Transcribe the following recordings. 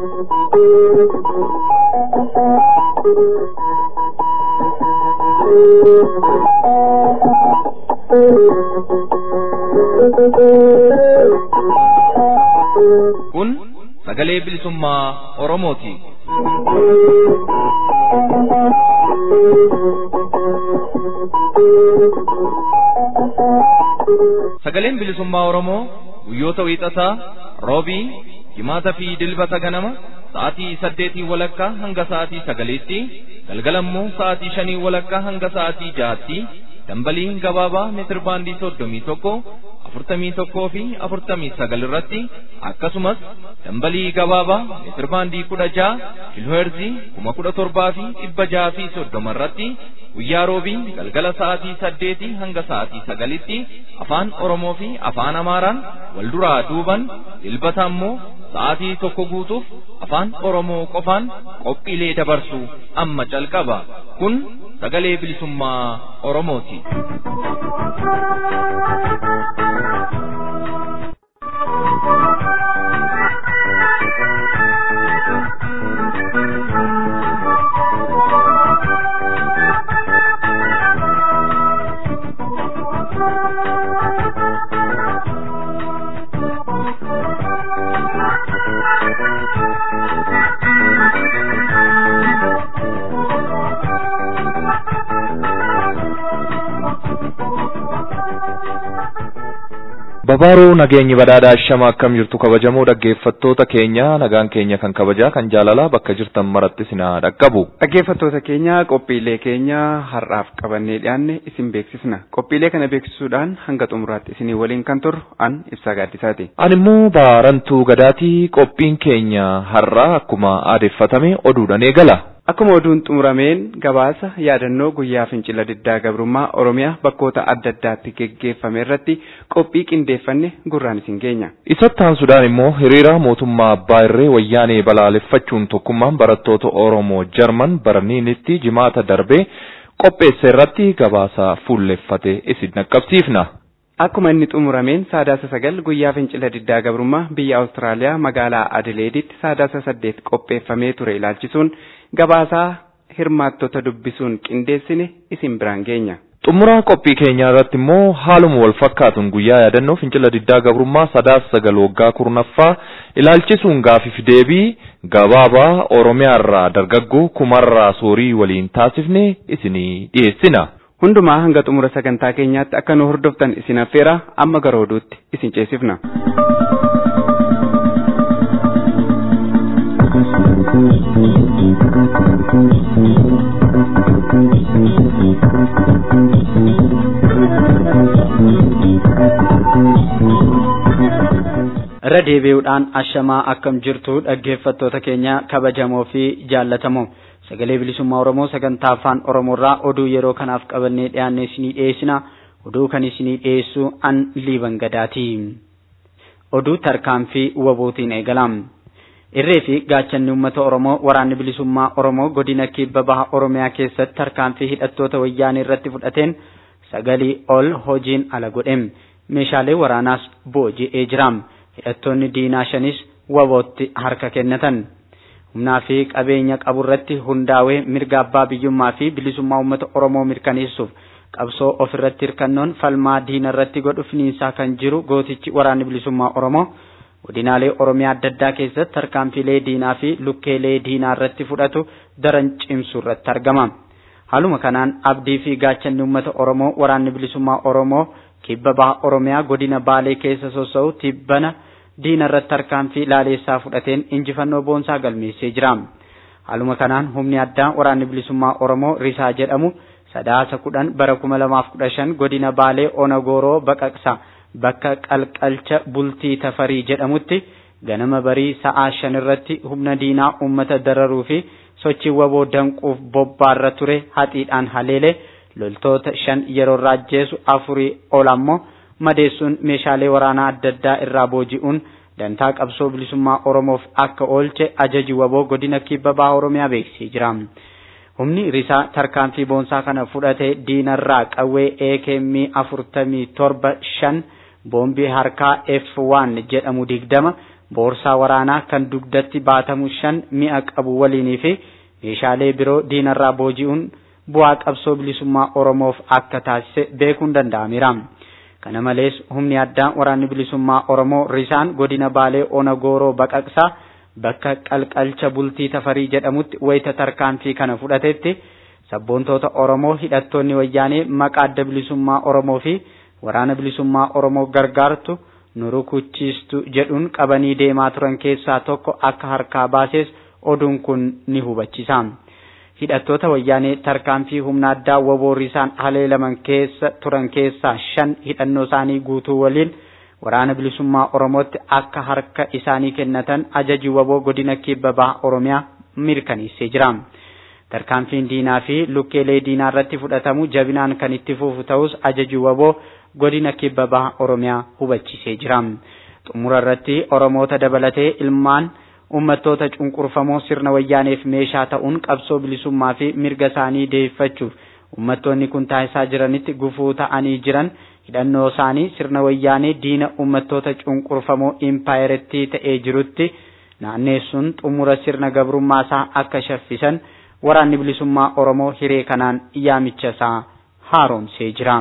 Kun sagalee bilisummaa Oromooti. Sagaleen bilisummaa Oromoo guyyoota wiixataa, roobii, jimaataa fi dilbata ganama sa'aatii saddeetii walakkaa hanga sa'aatii sagaliitti galgalammoo sa'aatii shanii walakkaa hanga sa'aatii jaatti dambalii gabaabaa meetir baandii soddomii tokko afurtamii tokkoo fi afurtamii sagal irratti akkasumas dambalii gabaabaa meetir baandii kudha ja'a kiilooherzii kuma kudha torbaa fi dhibba ja'a fi soddoma irratti guyyaa roobii galgala sa'aatii saddeetii hanga sa'aatii sagalitti afaan oromoo fi afaan amaaraan wal duraa duuban dilbata ammoo sa'aatii tokko guutuuf afaan oromoo qofaan qophiilee dabarsu amma calqaba kun sagalee bilisummaa oromooti. Babaaruu nageenyi badhaadhaa shama akkam jirtu kabajamoo dhaggeeffattoota keenya nagaan keenya kan kabajaa kan jaalalaa bakka jirtan maratti sinaa dhaqqabu. Dhaggeeffattoota keenya qophiilee keenya har'aaf qabannee dhiyaanne isin beeksisna. Qophiilee kana beeksisuudhaan hanga xumuraatti isinii waliin kan turru an ibsaa gaaddisaati. Ani immoo baarantuu gadaatii qophiin keenya har'aa akkuma aadeeffatame oduudhaan eegala. Akkuma oduun xumurameen gabaasa yaadannoo guyyaa fincila diddaa gabrummaa Oromiyaa bakkoota adda addaatti geggeeffame irratti qophii qindeeffanne gurraan isin geenya. Isatti aansuudhaan immoo hiriira mootummaa abbaa irree wayyaanee balaaleffachuun tokkummaan barattoota Oromoo Jarman barniinitti jimaata darbee qopheesse irratti gabaasa fuulleffate isin dhaqqabsiifna. Akkuma inni xumurameen saadaasa sagal guyyaa fincila diddaa gabrummaa biyya Awustiraaliyaa magaalaa Adileeditti saadaasa saddeet qopheeffamee ture ilaalchisuun gabaasaa hirmaattota dubbisuun qindeessine isin biraan geenya. Xumuraa qophii keenyaa irratti immoo haaluma wal fakkaatuun guyyaa yaadannoo fincila diddaa gabrummaa sadaasa sagal waggaa kurnaffaa ilaalchisuun gaafiif deebii gabaabaa Oromiyaa irraa dargaggoo kumarraa soorii waliin taasifne isinii dhiyeessina. Hundumaa hanga xumura sagantaa keenyaatti akka nu hordoftan isin affeera amma gara oduutti isin ceesifna. irra deebi'uudhaan ashamaa akkam jirtu dhaggeeffattoota keenya kabajamoo fi jaallatamoo sagalee bilisummaa oromoo sagantaa afaan oromoorraa oduu yeroo kanaaf qabannee dhiyaanne isinii dhiyeessina oduu kan isinii dhiyeessu an liiban gadaati oduu tarkaanfii wabootiin eegalam irree fi gaachanni uummata oromoo waraanni bilisummaa oromoo godina kibba baha oromiyaa keessatti tarkaanfii hidhattoota wayyaanee irratti fudhateen sagalii ol hojiin ala godhe meeshaalee waraanaas booji'ee jira hidhattoonni diinaa shanis wabootti harka kennatan humnaa fi qabeenya qaburratti hundaa'ee mirga abbaa biyyummaa fi bilisummaa uummata oromoo mirkaneessuuf qabsoo ofirratti hirkannoon falmaa diina irratti godhu finiinsaa kan jiru gootichi waraanni bilisummaa oromoo godinaalee oromiyaa adda addaa keessatti tarkaanfiilee diinaa fi lukkeelee diinaa irratti fudhatu daran cimsuu irratti argama. Haaluma kanaan abdii fi gaachanni uummata oromoo waraanni bilisummaa oromoo kibba baha oromiyaa godina baalee keessa sossa'u tibbana diina irratti tarkaanfii laaleessaa fudhateen injifannoo boonsaa galmeessee jira. Haaluma kanaan humni addaa waraanni bilisummaa oromoo risaa jedhamu sadaasa kudhan bara kuma lamaaf kudha shan godina baalee onagooroo baqaqsa bakka qalqalcha bultii tafarii jedhamutti ganama barii sa'aa shan irratti humna diinaa uummata dararuu fi sochii waboo danquuf bobbaarra ture haxiidhaan haleelee loltoota shan yeroo raajjeesu afurii ol ammoo madeessuun meeshaalee waraanaa adda addaa irraa booji'uun dantaa qabsoo bilisummaa oromoof akka oolche ajaji waboo godina kibba baha oromiyaa beeksisee jira. Humni risaa tarkaanfii boonsaa kana fudhate diinarraa qawwee AKM afurtamii torba shan boombii harkaa F1 jedhamu digdama boorsaa waraanaa kan dugdatti baatamu shan mi'a qabu waliinii fi meeshaalee biroo diinarraa booji'uun bu'aa qabsoo bilisummaa Oromoof akka taasise beekuun danda'ameera. Kana malees humni addaa waraanni bilisummaa Oromoo risaan godina Baalee Onagooroo Baqaqsaa bakka qalqalcha bultii tafarii jedhamutti wayita tarkaanfii kana fudhatetti sabboontoota Oromoo hidhattoonni wayyaanee maqaa adda bilisummaa Oromoo fi waraana bilisummaa Oromoo gargaartu nu rukuchiistu jedhuun qabanii deemaa turan keessaa tokko akka harkaa baases oduun kun ni hubachisa. Hidhattoota wayyaanee tarkaanfii humna addaa waboo risaan haleelaman keessa turan keessaa shan hidhannoo isaanii guutuu waliin waraana bilisummaa Oromootti akka harka isaanii kennatan ajaji waboo godina kibba baha Oromiyaa mirkaneessee jira. Tarkaanfiin diinaa fi lukkeelee diinaa irratti fudhatamu jabinaan kan itti fufu ta'us ajaji waboo godina kibba baha Oromiyaa hubachiisee jira. Xumura irratti Oromoota dabalatee ilmaan uummattoota cunqurfamoo sirna wayyaaneef meeshaa ta'uun qabsoo bilisummaa fi mirga isaanii deeffachuuf uummattoonni kun taasisaa jiranitti gufuu ta'anii jiran hidhannoo isaanii sirna wayyaanee diina uummattoota cunqurfamoo impaayirtii ta'ee jirutti naanneessuun xumura sirna gabrummaa isaa akka shaffisan waraanni bilisummaa Oromoo hiree kanaan yaamicha isaa haaromsee jira.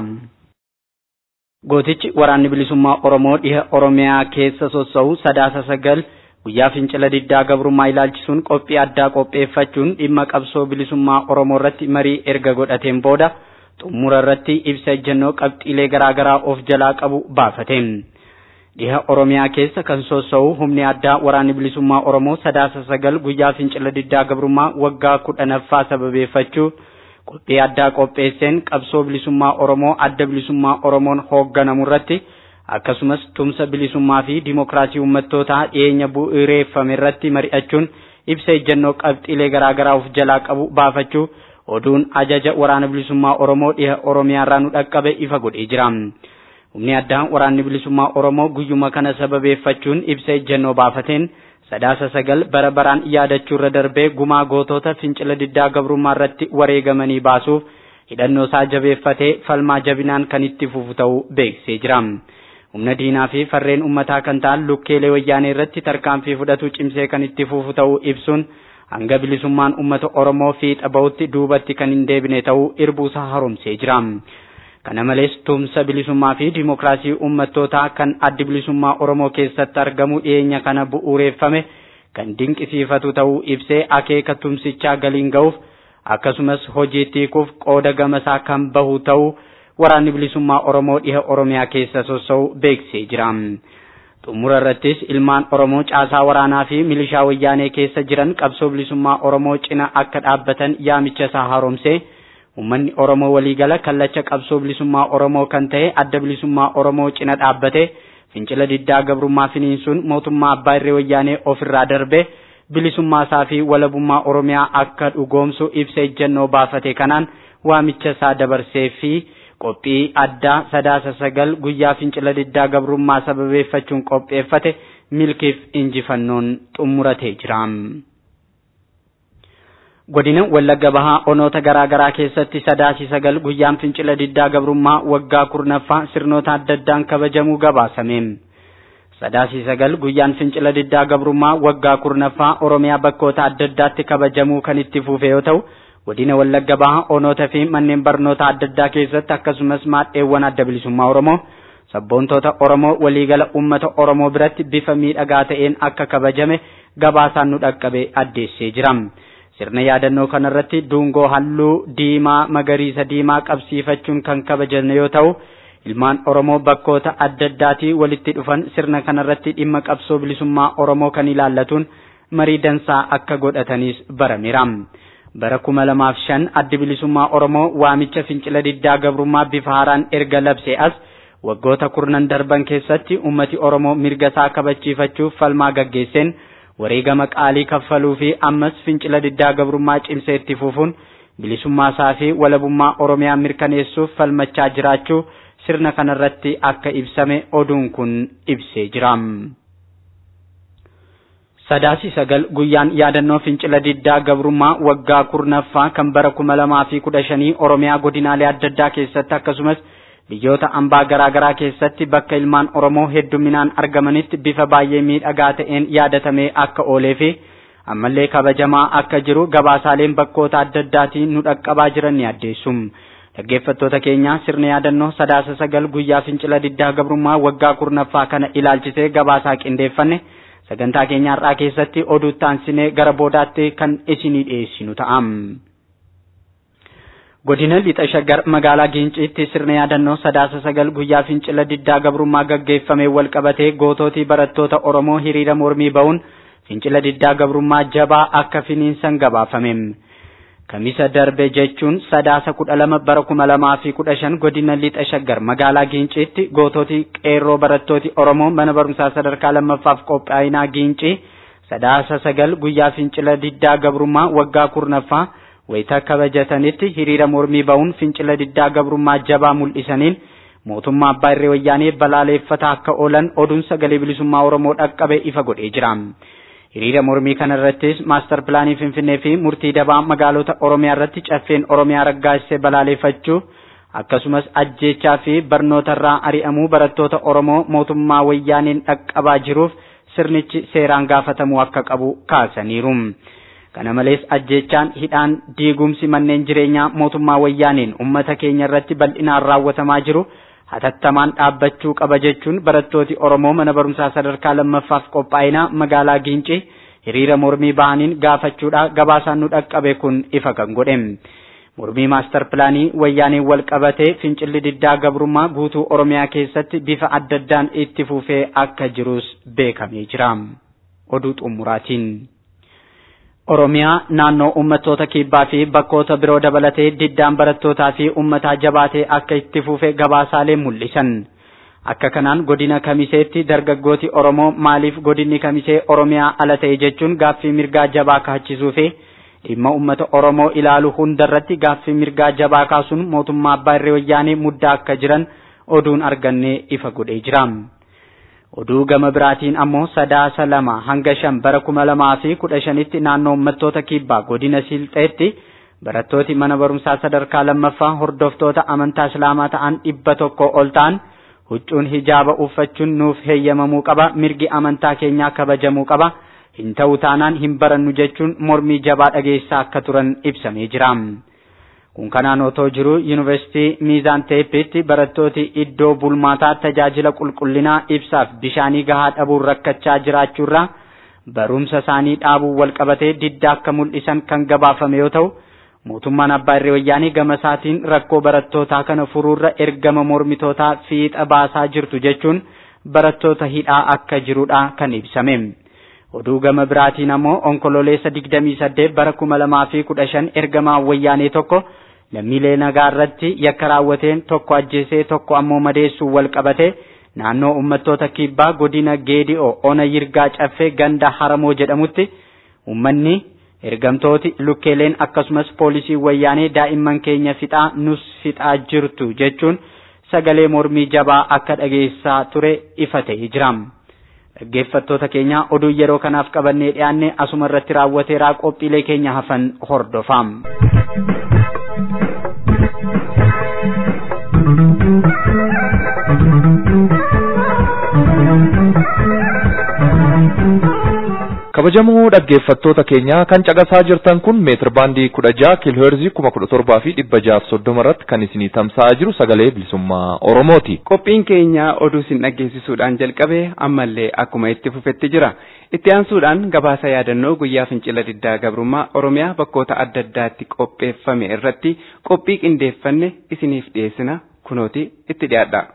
Gootichi waraanni bilisummaa Oromoo dhiha Oromiyaa keessa sossa'u sadaasa sagal guyyaa fincila diddaa gabrummaa ilaalchisuun qophii addaa qopheeffachuun dhimma qabsoo bilisummaa Oromoo irratti marii erga godhateen booda xumura irratti ibsa ejjennoo qabxiilee garaagaraa of jalaa qabu baafate. Dhiha Oromiyaa keessa kan sossa'u humni addaa waraanni bilisummaa Oromoo sadaasa sagal guyyaa fincila diddaa gabrummaa waggaa kudhanaffaa sababeeffachuu qophii addaa qopheesseen qabsoo bilisummaa Oromoo adda bilisummaa Oromoon hoogganamu irratti akkasumas tumsa bilisummaa fi dimokiraasii uummattootaa dhiyeenya bu'uureeffame irratti mari'achuun ibsa ejjennoo qabxiilee garaagaraa of jalaa qabu baafachuu oduun ajaja waraana bilisummaa Oromoo dhiha Oromiyaa irraa nu dhaqqabe ifa godhee jira. Humni addaa waraanni bilisummaa Oromoo guyyuma kana sababeeffachuun ibsa ejjennoo baafateen sadaasa sagal bara baraan yaadachuu irra darbee gumaa gootota fincila diddaa gabrummaa irratti wareegamanii baasuuf hidhannoo isaa jabeeffatee falmaa jabinaan kan itti fufu ta'uu beeksisee jira. Humna diinaa fi farreen uummataa kan ta'an lukkeelee wayyaanee irratti tarkaanfii fudhatu cimsee kan itti fufu ta'uu ibsuun hanga bilisummaan uummata Oromoo fiixa bahutti duubatti kan hin deebine ta'uu irbuusaa haaromsee jira. Kana malees tumsa bilisummaa fi dimokiraasii uummattootaa kan addi bilisummaa Oromoo keessatti argamu dhiyeenya kana bu'uureeffame kan dinqisiifatu ta'uu ibsee akeeka tumsichaa galiin ga'uuf akkasumas hojiitti hiikuuf qooda gamasaa kan bahu ta'uu waraanni bilisummaa Oromoo dhiha Oromiyaa keessa sossa'u beeksisee jira. Xumura irrattis ilmaan Oromoo caasaa waraanaa fi milishaa wayyaanee keessa jiran qabsoo bilisummaa Oromoo cina akka dhaabbatan yaamicha isaa haaromsee Uummanni Oromoo waliigala kallacha qabsoo bilisummaa Oromoo kan ta'e adda bilisummaa Oromoo cina dhaabbate fincila diddaa gabrummaa finiinsuun mootummaa abbaa irree wayyaanee ofirraa darbe bilisummaa isaa fi walabummaa Oromiyaa akka dhugoomsu ibsa ejjennoo baafate kanaan waamicha isaa dabarsee fi qophii addaa sadaasa sagal guyyaa fincila diddaa gabrummaa sababeeffachuun qopheeffate milkiif injifannoon xumuratee jira. godina wallagga bahaa onoota garaa garaa keessatti sadaasii sagal guyyaan fincila diddaa gabrummaa waggaa kurnaffaa sirnoota adda addaan kabajamuu gabaasame. Sadaasii sagal guyyaan fincila diddaa gabrummaa waggaa kurnaffaa Oromiyaa bakkoota adda addaatti kabajamuu kan itti fufe yoo ta'u godina wallagga bahaa onoota fi manneen barnoota adda addaa keessatti akkasumas maadheewwan adda bilisummaa Oromoo sabboontoota Oromoo waliigala uummata Oromoo biratti bifa miidhagaa ta'een akka kabajame gabaasaan nu dhaqqabe addeessee jira. Sirna yaadannoo kanarratti dungoo halluu diimaa magariisa diimaa qabsiifachuun kan kabajame yoo ta'u ilmaan Oromoo bakkoota adda addaatii walitti dhufan sirna kanarratti dhimma qabsoo bilisummaa Oromoo kan ilaallatuun marii dansaa akka godhatanis barameera. Bara kuma lamaaf shan addi bilisummaa Oromoo waamicha fincila diddaa gabrummaa bifa haaraan erga labsee as waggoota kurnan darban keessatti ummati Oromoo mirga isaa kabachiifachuuf falmaa gaggeesseen wareegama qaalii kaffaluu fi ammas fincila diddaa gabrummaa cimsee itti fufuun bilisummaa isaa fi walabummaa Oromiyaa mirkaneessuuf falmachaa jiraachuu sirna kanarratti akka ibsame oduun kun ibsee jira. Sadaasii sagal guyyaan yaadannoo fincila diddaa gabrummaa waggaa kurnaffaa kan bara kuma lamaa fi kudha shanii Oromiyaa godinaalee adda addaa keessatti akkasumas biyyoota ambaa garaa garaa keessatti bakka ilmaan Oromoo hedduminaan argamanitti bifa baay'ee miidhagaa ta'een yaadatamee akka oolee fi ammallee kabajamaa akka jiru gabaasaaleen bakkoota adda addaatiin nu dhaqqabaa jiran ni addeessu. Dhaggeeffattoota keenya sirna yaadannoo sadaasa sagal guyyaa fincila diddaa gabrummaa waggaa kurnaffaa kana ilaalchisee gabaasaa qindeeffanne sagantaa keenya har'aa keessatti oduu taansinee gara boodaatti kan isinii dhiyeessinu ta'a. Godina lixa shaggar magaalaa Ginciitti sirna yaadannoo sadaasa sagal guyyaa fincila diddaa gabrummaa gaggeeffamee wal qabatee gootootii barattoota Oromoo hiriira mormii ba'uun fincila diddaa gabrummaa jabaa akka finiinsan gabaafame. Kamisa darbe jechuun sadaasa kudha lama bara kuma lamaa fi kudha shan godina lixa shaggar magaalaa Ginciitti gootootii qeerroo barattooti Oromoo mana barumsaa sadarkaa lammaffaaf qophaa'inaa Gincii sadaasa sagal guyyaa fincila diddaa gabrummaa waggaa kurnaffaa wayita kabajatanitti hiriira mormii ba'uun fincila diddaa gabrummaa jabaa mul'isaniin mootummaa abbaa irree wayyaanee balaaleeffataa akka oolan oduun sagalee bilisummaa Oromoo dhaqqabe ifa godhee jira. Hiriira mormii kana irrattis maastar pilaanii Finfinnee fi murtii dabaa magaalota Oromiyaa irratti caffeen Oromiyaa raggaasisee balaaleeffachuu akkasumas ajjeechaa fi barnoota irraa ari'amuu barattoota Oromoo mootummaa wayyaaneen dhaqqabaa jiruuf sirnichi seeraan gaafatamuu akka qabu kaasaniiru. Kana malees ajjeechaan hidhaan diigumsi manneen jireenyaa mootummaa wayyaaneen uummata keenya irratti bal'inaan raawwatamaa jiru hatattamaan dhaabbachuu qaba jechuun barattooti Oromoo mana barumsaa sadarkaa lammaffaaf qophaa'inaa magaalaa Gincii hiriira mormii bahaniin gaafachuudha gabaasaan nu dhaqqabe kun ifa kan godhe. Mormii maastar pilaanii wayyaaneen wal qabatee fincilli diddaa gabrummaa guutuu Oromiyaa keessatti bifa adda addaan itti fufee akka jirus beekamee jira. Oduu xumuraatiin. Oromiyaa naannoo uummattoota kibbaa fi bakkoota biroo dabalatee diddaan barattootaa fi uummataa jabaatee akka itti fufe gabaasaalee mul'isan. Akka kanaan godina Kamiseetti dargaggooti Oromoo maaliif godinni Kamisee Oromiyaa ala ta'e jechuun gaaffii mirgaa jabaa kaachisuu fi dhimma uummata Oromoo ilaalu hundarratti gaaffii mirgaa jabaa kaasuun mootummaa abbaa irree wayyaanee muddaa akka jiran oduun argannee ifa godhee jira. Oduu gama biraatiin ammoo sadaasa lama hanga shan bara kuma lamaa fi kudha shanitti naannoo uummattoota kibbaa godina Silxeetti barattooti mana barumsaa sadarkaa lammaffaa hordoftoota amantaa Islaamaa ta'an dhibba tokko ol ta'an huccuun hijaaba uffachuun nuuf heeyyamamuu qaba mirgi amantaa keenyaa kabajamuu qaba hin ta'u taanaan hin barannu jechuun mormii jabaa dhageessaa akka turan ibsamee jira. Kun kanaan otoo jiru yuunivarsiitii Miizaan Teeppiitti barattooti iddoo bulmaataa tajaajila qulqullinaa ibsaaf bishaanii gahaa dhabuun rakkachaa jiraachuurraa barumsa isaanii dhaabuu wal qabatee diddaa akka mul'isan kan gabaafame yoo ta'u mootummaan abbaa irree wayyaanii gama isaatiin rakkoo barattootaa kana furuurra ergama mormitootaa fiixa baasaa jirtu jechuun barattoota hidhaa akka jirudha kan ibsame. Oduu gama biraatiin ammoo onkololeessa 28 bara 2015 ergamaa wayyaanee tokko lammiilee nagaa irratti yakka raawwateen tokko ajjeesee tokko ammoo madeessuun wal qabate naannoo uummattoota kibbaa godina geedi'oo ona yirgaa caffee ganda haramoo jedhamutti uummanni ergamtooti lukkeeleen akkasumas poolisii wayyaanee daa'imman keenya fixaa nus fixaa jirtu jechuun sagalee mormii jabaa akka dhageessaa ture ifa ta'ee jira. Dhaggeeffattoota keenya oduu yeroo kanaaf qabannee dhiyaanne asuma irratti raawwateeraa qophiilee keenya hafan hordofaa. kabajamoo dhaggeeffattoota keenya kan caqasaa jirtan kun meetir baandii kudha jaha kiilooherzii kuma kudha torbaa fi dhibba jaaf soddoma irratti kan isinii tamsa'aa jiru sagalee bilisummaa oromooti. Qophiin keenya oduu isin dhaggeessisuudhaan jalqabe ammallee akkuma itti fufetti jira. Itti aansuudhaan gabaasa yaadannoo guyyaa fincila diddaa gabrummaa Oromiyaa bakkoota adda addaatti qopheeffame irratti qophii qindeeffanne isiniif dhiyeessina kunooti itti dhiyaadha.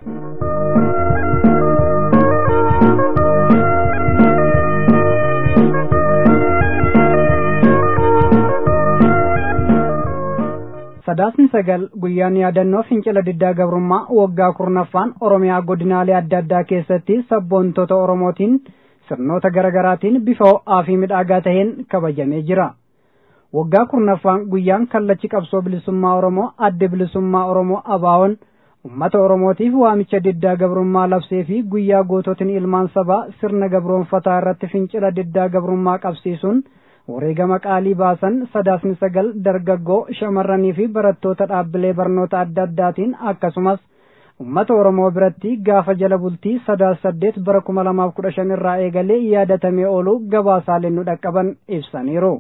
sadaasni sagal guyyaan yaadannoo fincila diddaa gabrummaa waggaa kurnaffaan oromiyaa godinaalee adda addaa keessatti sabboontota oromootiin sirnoota garaagaraatiin bifa ho'aa fi midhaagaa taheen kabajamee jira waggaa kurnaffaan guyyaan kallachi qabsoo bilisummaa oromoo adde bilisummaa oromoo abaawoon ummata oromootiif waamicha diddaa gabrummaa labsee fi guyyaa goototiin ilmaan sabaa sirna gabroonfataa irratti fincila diddaa gabrummaa qabsiisuun wareegama qaalii baasan sadaasni sagal dargaggoo shamarranii fi barattoota dhaabbilee barnoota adda addaatiin akkasumas ummata oromoo biratti gaafa jala bultii sadaas saddeet bara kuma lamaaf kudha shan irraa eegalee yaadatamee oolu gabaasaaleen nu dhaqqaban ibsaniiru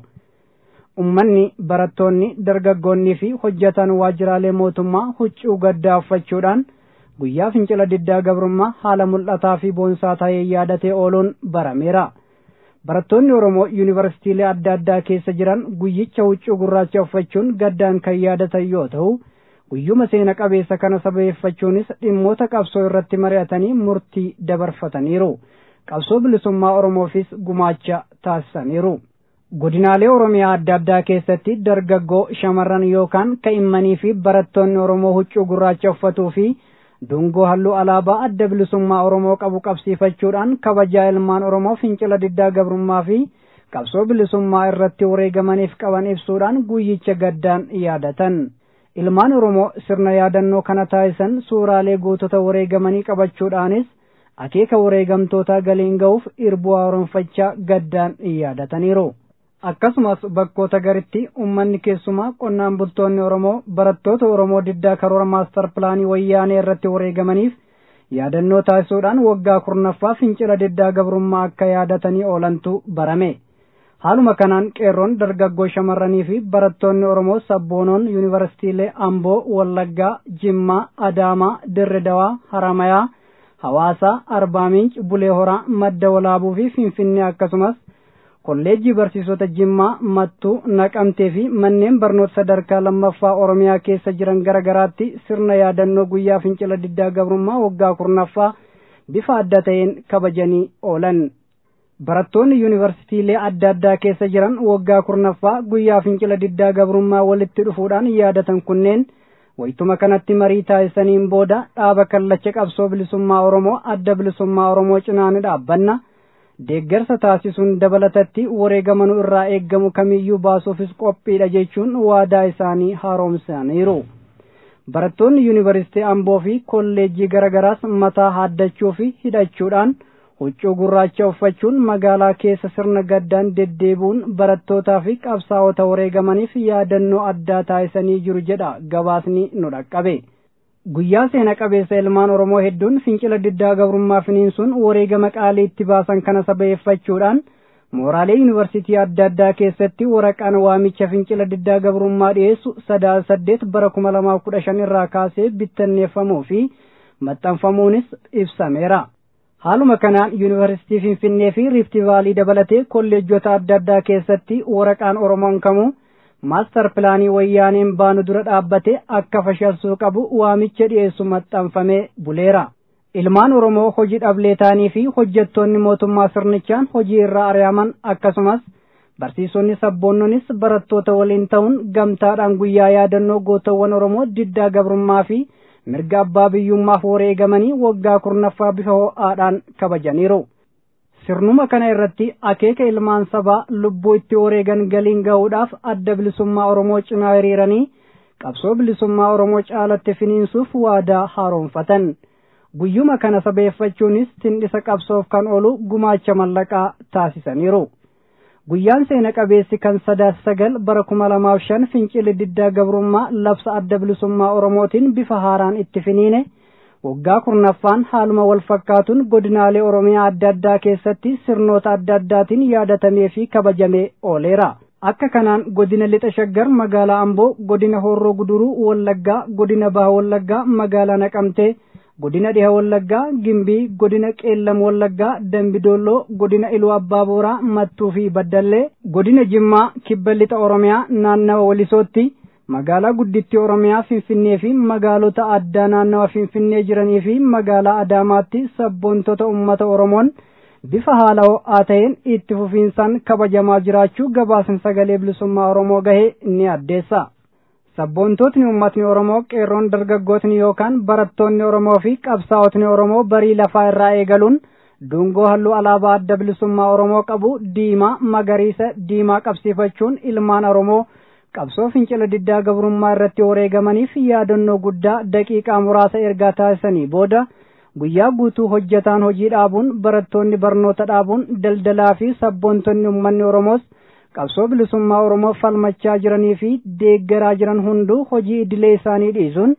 ummanni barattoonni dargaggoonnii fi hojjetan waajjiraalee mootummaa huccuu gaddaa uffachuudhaan guyyaa fincila diddaa gabrummaa haala mul'ataa fi boonsaa ta'ee yaadatee ooluun barameera barattoonni oromoo yuunivarsiitiilee adda addaa keessa jiran guyyicha huccuu gurraacha uffachuun gaddaan kan yaadatan yoo ta'u guyyuma seena qabeessa kana sabeeffachuunis dhimmoota qabsoo irratti mari'atanii murtii dabarfataniiru qabsoo bilisummaa oromoofis gumaacha taasisaniiru godinaalee oromiyaa adda addaa keessatti dargaggoo shamarran yookaan ka'immanii fi barattoonni oromoo huccuu gurraacha uffatuu fi dungoo halluu alaabaa adda bilisummaa oromoo qabu qabsiifachuudhaan kabajaa ilmaan oromoo fincila diddaa gabrummaa fi qabsoo bilisummaa irratti wareegamaniif qaban ibsuudhaan guyyicha gaddaan yaadatan ilmaan oromoo sirna yaadannoo kana taasisan suuraalee gootota wareegamanii qabachuudhaanis akeeka wareegamtootaa galiin ga'uuf irbuu haaromfachaa gaddaan yaadataniiru. akkasumas bakkoota garitti ummanni keessumaa qonnaan bultoonni oromoo barattoota oromoo diddaa karoora maastar pilaanii wayyaanee irratti wareegamaniif yaadannoo taasisuudhaan waggaa kurnaffaa fincila diddaa gabrummaa akka yaadatanii oolantu barame haaluma kanaan qeerroon dargaggoo shamarranii fi barattoonni oromoo sabboonoon yuunivarsiitiilee amboo wallaggaa jimmaa adaamaa dirre dawaa haramayaa hawaasaa arbaaminch bulee horaa madda walaabuu fi finfinnee akkasumas kolleejjii barsiisota jimmaa mattuu naqamtee fi manneen barnoota sadarkaa lammaffaa oromiyaa keessa jiran gara garaatti sirna yaadannoo guyyaa fincila diddaa gabrummaa waggaa kurnaffaa bifa adda ta'een kabajanii oolan barattoonni yuunivarsiitiilee adda addaa keessa jiran waggaa kurnaffaa guyyaa fincila diddaa gabrummaa walitti dhufuudhaan yaadatan kunneen waytuma kanatti marii taasisaniin booda dhaaba kallacha qabsoo bilisummaa oromoo adda bilisummaa oromoo cinaa ni dhaabbanna deeggarsa taasisuun dabalatatti wareegamanu irraa eeggamu kamiyyuu baasuufis qophiidha jechuun waadaa isaanii haaromsaniiru. Barattoonni yuunivarsiitii Amboo fi kolleejjii garaagaraas mataa haaddachuu fi hidhachuudhaan huccuu gurraacha uffachuun magaalaa keessa sirna gaddaan deddeebuun barattootaa fi qabsaa'ota wareegamaniif yaadannoo addaa taasisanii jiru jedha gabaasni nu dhaqqabe. guyyaa seena qabeessa ilmaan oromoo hedduun fincila diddaa gabrummaa finiinsuun wareegama qaalii itti baasan kana sabeeffachuudhaan mooraalee yuunivarsiitii adda addaa keessatti waraqaan waamicha fincila diddaa gabrummaa dhiyeessu sadaasa saddeet bara kuma lamaaf kudha shan irraa kaasee bittanneeffamuu fi maxxanfamuunis ibsameera. haaluma kanaan yuunivarsiitii finfinnee fi riifti vaalii dabalatee kolleejjota adda addaa keessatti waraqaan oromoon kamuu maastar pilaanii wayyaaneen baanu dura dhaabbate akka fashalsuu qabu waamicha dhiyeessu maxxanfamee buleera. Ilmaan Oromoo hojii dhablee ta'anii fi hojjettoonni mootummaa sirnichaan hojii irraa ari'aman akkasumas barsiisonni sabboonnonis barattoota waliin ta'uun gamtaadhaan guyyaa yaadannoo gootawwan Oromoo diddaa gabrummaa fi mirga abbaa biyyummaaf wareegamanii waggaa kurnaffaa bifa ho'aadhaan kabajaniiru. sirnuma kana irratti akeeka ilmaan sabaa lubbuu itti wareegan galiin ga'uudhaaf adda bilisummaa oromoo cinaa hiriiranii qabsoo bilisummaa oromoo caalatti finiinsuuf waadaa haaromfatan guyyuma kana sabeeffachuunis tindhisa qabsoof kan oolu gumaacha mallaqaa taasisaniiru guyyaan seena qabeessi kan sadaas sagal bara kuma lamaaf shan fincilli diddaa gabrummaa labsa adda bilisummaa oromootiin bifa haaraan itti finiine waggaa kurnaffaan haaluma wal fakkaatuun godinaalee oromiyaa adda addaa keessatti sirnoota adda addaatiin yaadatamee fi kabajamee ooleera. Akka kanaan godina lixa shaggar magaalaa Amboo, godina Horroo Guduruu Wallaggaa, godina Baha Wallaggaa magaalaa Naqamtee, godina Dhiha Wallaggaa, Gimbii, godina Qeellam Wallaggaa, Dambidolloo, godina Iluu Abbaa Booraa, Mattuu fi Baddallee, godina Jimmaa, Kibba lixa Oromiyaa naannawa Walisootti, magaalaa guddittii oromiyaa finfinnee fi magaalota addaa naannawa finfinnee jiranii fi magaalaa adaamaatti sabboontota ummata oromoon bifa haala ho'aa ta'een itti fufiinsaan kabajamaa jiraachuu gabaasni sagalee bilisummaa oromoo gahee ni addeessa. sabboontootni ummatni oromoo qeerroon dargaggootni yookaan barattoonni oromoo fi qabsaa'otni oromoo barii lafaa irraa eegaluun dungoo halluu alaabaa adda bilisummaa oromoo qabu diimaa magariisa diimaa qabsiifachuun ilmaan oromoo qabsoo fincila diddaa gabrummaa irratti wareegamaniif yaadannoo guddaa daqiiqaa muraasa ergaa taasisanii booda guyyaa guutuu hojjetaan hojii dhaabuun barattoonni barnoota dhaabuun daldalaa fi sabboontonni ummanni oromoos qabsoo bilisummaa oromoo falmachaa jiranii fi deeggaraa jiran hunduu hojii idilee isaanii dhiisuun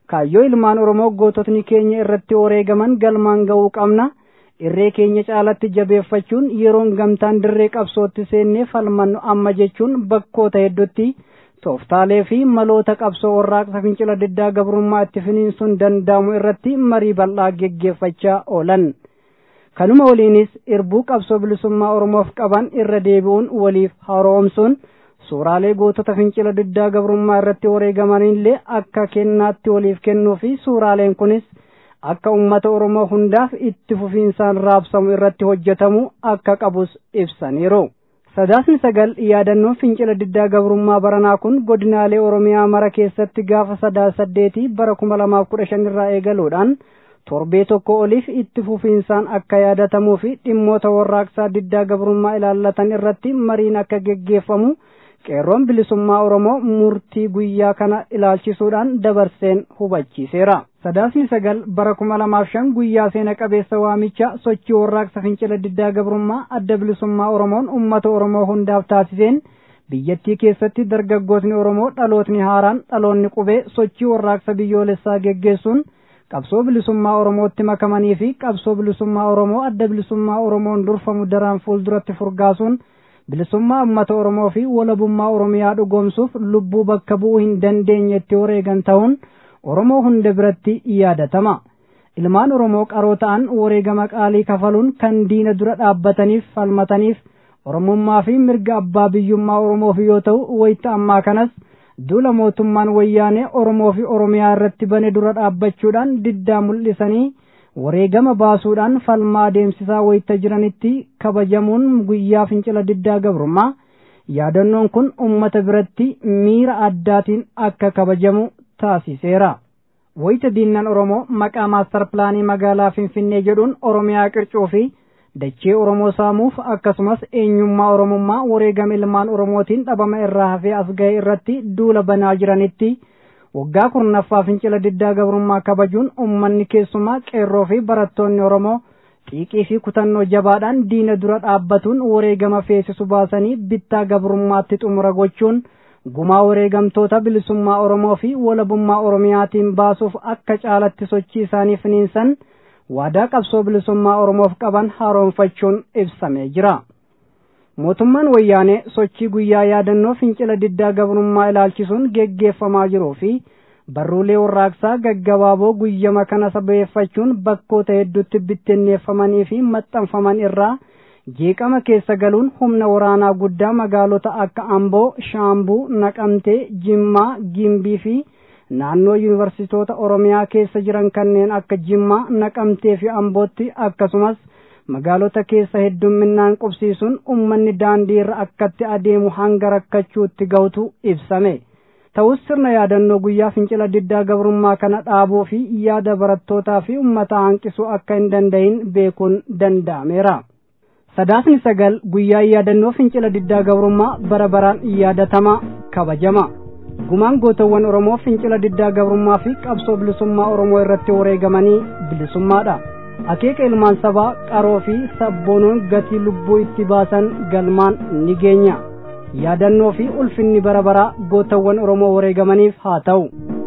kaayyoo ilmaan oromoo goototni keenya irratti wareegaman galmaan ga'uu qabna irree keenya caalatti jabeeffachuun yeroon gamtaan dirree qabsootti seennee falmannu amma jechuun bakkoota hedduutti tooftaalee fi maloota qabsoo warraaqsa fincila diddaa gabrummaa itti finiinsuun danda'amu irratti marii bal'aa geggeeffachaa oolan. kanuma waliinis irbuu qabsoo bilisummaa oromoof qaban irra deebi'uun waliif haroomsuun suuraalee gootota fincila diddaa gabrummaa irratti wareegamanillee akka kennaatti waliif kennuu fi suuraaleen kunis akka ummata oromoo hundaaf itti fufiinsaan raabsamu irratti hojjetamu akka qabus ibsaniiru. sadaasni sagal yaadannoon fincila diddaa gabrummaa baranaa kun godinaalee oromiyaa mara keessatti gaafa sadaa saddeetii bara kuma lamaaf kudha shan irraa eegaluudhaan torbee tokko oliif itti fufiinsaan akka yaadatamuu fi dhimmoota warraaqsaa diddaa gabrummaa ilaallatan irratti mariin akka geggeeffamu qeerroon bilisummaa oromoo murtii guyyaa kana ilaalchisuudhaan dabarseen hubachiiseera. sadaasni sagal bara kuma lamaaf shan guyyaa seena qabeessa waamicha sochii warraaqsa fincila diddaa gabrummaa adda bilisummaa oromoon ummata oromoo hundaaf taasiseen biyyattii keessatti dargaggootni oromoo dhalootni haaraan dhaloonni qubee sochii warraaqsa biyyoolessaa geggeessuun qabsoo bilisummaa oromootti makamanii fi qabsoo bilisummaa oromoo adda bilisummaa oromoon durfamu daraan fuulduratti furgaasuun bilisummaa ummata oromoo fi walabummaa oromiyaa dhugoomsuuf lubbuu bakka bu'uu hin dandeenyetti wareegan ta'uun oromoo hunda biratti yaadatama ilmaan oromoo qaroo ta'an wareegama qaalii kafaluun kan diina dura dhaabbataniif falmataniif oromummaa fi mirga abbaa biyyummaa oromoof yoo ta'u wayita ammaa kanas duula mootummaan wayyaanee oromoo fi oromiyaa irratti bane dura dhaabbachuudhaan diddaa mul'isanii wareegama baasuudhaan falmaa adeemsisaa wayita jiranitti kabajamuun guyyaa fincila diddaa gabrummaa yaadannoon kun ummata biratti miira addaatiin akka kabajamu taasiseera. wayita diinnan oromoo maqaa maastar pilaanii magaalaa finfinnee jedhuun oromiyaa qircuu fi dachee oromoo saamuuf akkasumas eenyummaa oromummaa wareegama ilmaan oromootiin dhabama irraa hafee as ga'e irratti duula banaa jiranitti waggaa kurnaffaa fincila diddaa gabrummaa kabajuun ummanni keessumaa qeerroo fi barattoonni oromoo xiiqii fi kutannoo jabaadhaan diina dura dhaabbatuun wareegama feesisu baasanii bittaa gabrummaatti xumura gochuun gumaa wareegamtoota bilisummaa oromoo fi walabummaa oromiyaatiin baasuuf akka caalatti sochii isaanii finiinsan waadaa qabsoo bilisummaa oromoof qaban haaromfachuun ibsamee jira. mootummaan wayyaanee sochii guyyaa yaadannoo fincila diddaa gabrummaa ilaalchisuun geggeeffamaa jiruu fi barruulee warraaqsaa gaggabaaboo guyyama kana sabeeffachuun bakkoota hedduutti bittinneeffamanii fi maxxanfaman irraa jeeqama keessa galuun humna waraanaa guddaa magaalota akka amboo shaambuu naqamtee jimmaa gimbii fi naannoo yuunivarsitoota oromiyaa keessa jiran kanneen akka jimmaa naqamtee fi ambootti akkasumas magaalota keessa heddumminaan qubsiisuun ummanni daandii irra akkatti adeemu hanga rakkachuutti ga'utu ibsame ta'us sirna yaadannoo guyyaa fincila diddaa gabrummaa kana dhaabuu fi yaada barattootaa fi ummataa hanqisuu akka hin danda'in beekuun danda'ameera. sadaasni sagal guyyaa yaadannoo fincila diddaa gabrummaa bara baraan yaadatama kabajama gumaan gootawwan oromoo fincila diddaa gabrummaa fi qabsoo bilisummaa oromoo irratti wareegamanii bilisummaadha akeeka ilmaan sabaa qaroo fi sabboonoon gatii lubbuu itti baasan galmaan ni geenya yaadannoo fi ulfinni bara baraa gootawwan oromoo wareegamaniif haa ta'u.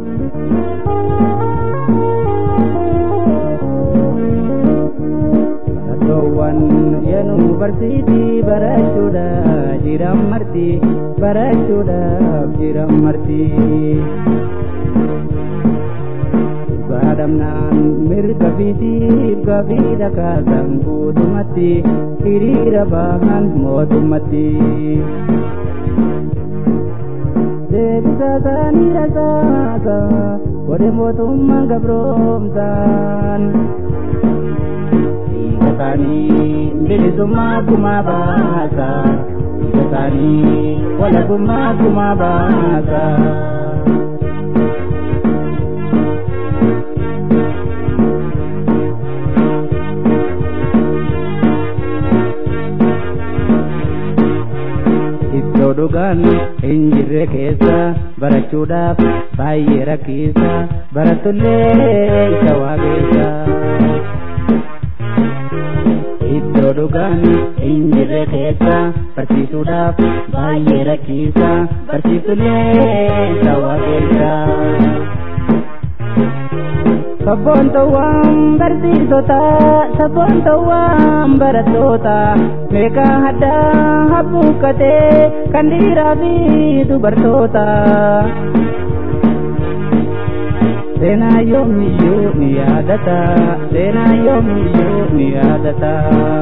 Barattoowwan yennuu barsiitii barachuudhaaf jiran marti barachuudhaaf jiran marti. Baadhamnaan mirga fiitiif gaaffii dhagaasan guutumatti hiriira baahan mootummatti. Deebisa isaanii rasaasa godhe mootummaan gabroomsaan. Dhiigasaanii bilisummaa kumaa baasa. Dhiigasaanii walabummaa kumaa baasa. Iddoo dhugaan hin jirre keessa barachuudhaaf baay'ee rakkisaa barattollee isa waaqessa. Iddoo dhugaan hin jirre keessa barsiisuudhaaf baay'ee rakkisaa barsiisullee isa waaqessa. Sabboontuwwan barsiisota sabboontuwwan barattoota meeqa addaa habbuuqqatee kan dhiiraa fi dubartoota. Seenaa yoomiyyuu ni yaadata seenaa yoomiyyuu ni yaadata.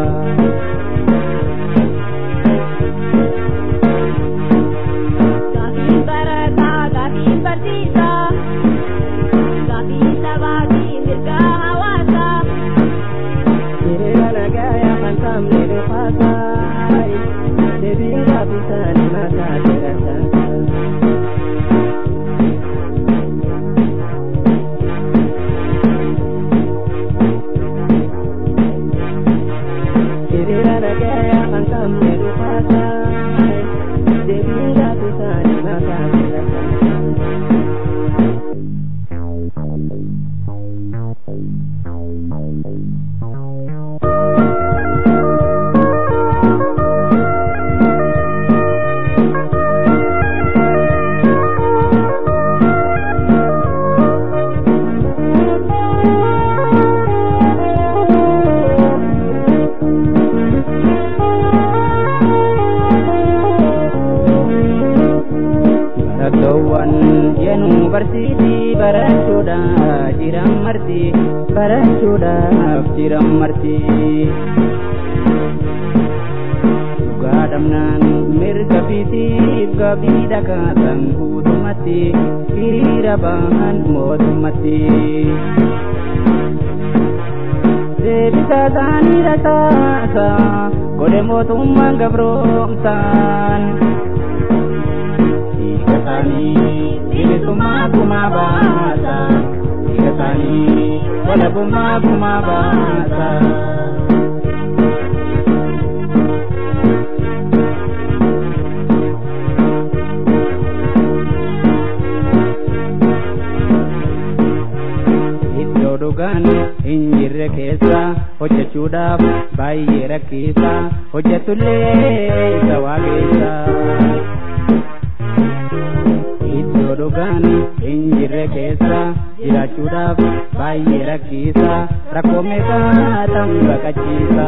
Gaafiin barataa gaafiin barsiisaa gaafii sabaa fi mirga hawaasaa. Hiriira nagayaa kan sabni dhufaasaa deebiin gaaffisaa ni mataa jiraata. Hiriira nagayaa kan sabni dhufaasaa deebiin gaaffisaa ni mataa jiraata. Barattoowwan yennuu barsiisii barachuudhaaf jiran marti barachuudhaaf jiran marti. Dhugaa dhabnaan mirga fiitiif gabii dhagaasan guutumatti hiriira bahan mootummatti. Deebisa isaanii rasaasa godhe mootummaan gabroomsaan. Dhiigasaanii bilisummaa gumaa baasa. Dhiigasaanii walabummaa gumaa baasa. Iddoo dhugaan hin jirre keessa hojjechuudhaaf baay'ee rakkisa hojjetullee isa waaqessa. Iddoo dhugaan hin jirre keessa jiraachuudhaaf baay'ee rakkisa rakkoo meeqaa ta'u baqachiisa.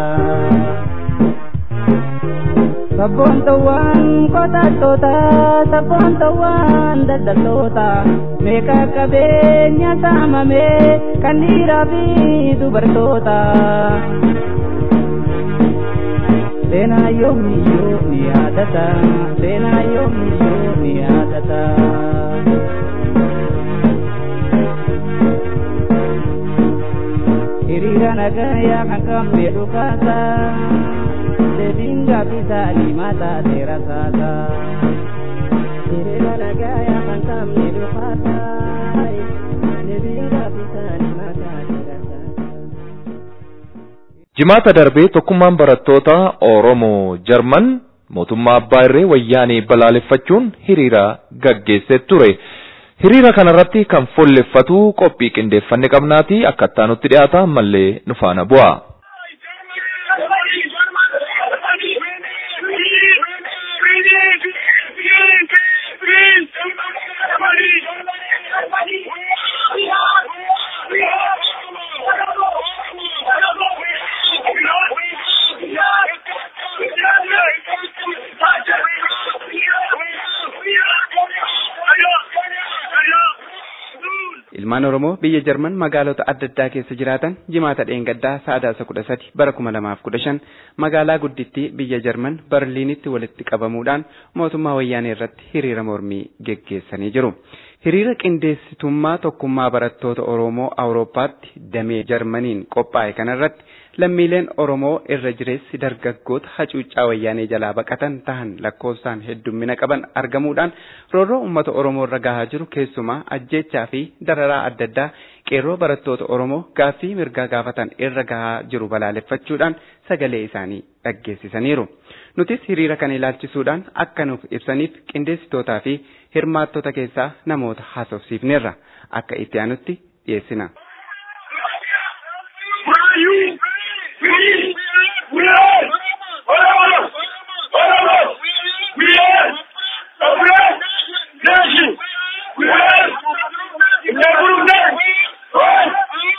Sabboontuwwan qotattoota sabboontuwwan daldaltoota meeqa qabeenya saamame kan dhiiraa fi dubartoota. Seenaa yoomiyyuu ni yaadata seenaa yoomiyyuu ni yaadata. Hiriira nagayaa kan qabne dhugaasa deebiin gaaffisaa ni mataa seera saasa. Hiriira nagayaa kan qabne dhugaasa deebiin gaaffisaa ni mataa seera saasa. Jimaata darbee tokkummaan barattoota Oromoo Jarman mootummaa abbaa irree wayyaanee balaaleffachuun hiriira gaggeessee ture. Hiriira kanarratti kan fuulleffatu qophii qindeeffanne qabnaati akkattaa nutti dhiyaata ammallee nu faana bu'a. Ilmaan Oromoo biyya Jarman magaalota adda addaa keessa jiraatan jimaata dheengaddaa sadaasa kudha sadi bara kuma lamaaf kudha shan magaalaa guddittii biyya Jarman Barliinitti walitti qabamuudhaan mootummaa wayyaanee irratti hiriira mormii geggeessanii jiru. Hiriira qindeessitummaa tokkummaa barattoota Oromoo Awurooppaatti damee Jarmaniin qophaa'e kanarratti lammiileen Oromoo irra jireessi dargaggoota hacuuccaa wayyaanee jalaa baqatan tahan lakkoofsaan heddummina qaban argamuudhaan roorroo uummata Oromoo irra gahaa jiru keessumaa ajjeechaa fi dararaa adda addaa qeerroo barattoota Oromoo gaaffii mirgaa gaafatan irra gahaa jiru balaaleffachuudhaan sagalee isaanii dhaggeessisaniiru. Nutis hiriira kana ilaalchisuudhaan akka nuuf ibsaniif qindeessitootaa fi hirmaattota keessaa namoota haasofsiifneerra akka itti aanutti dhiyeessina. We are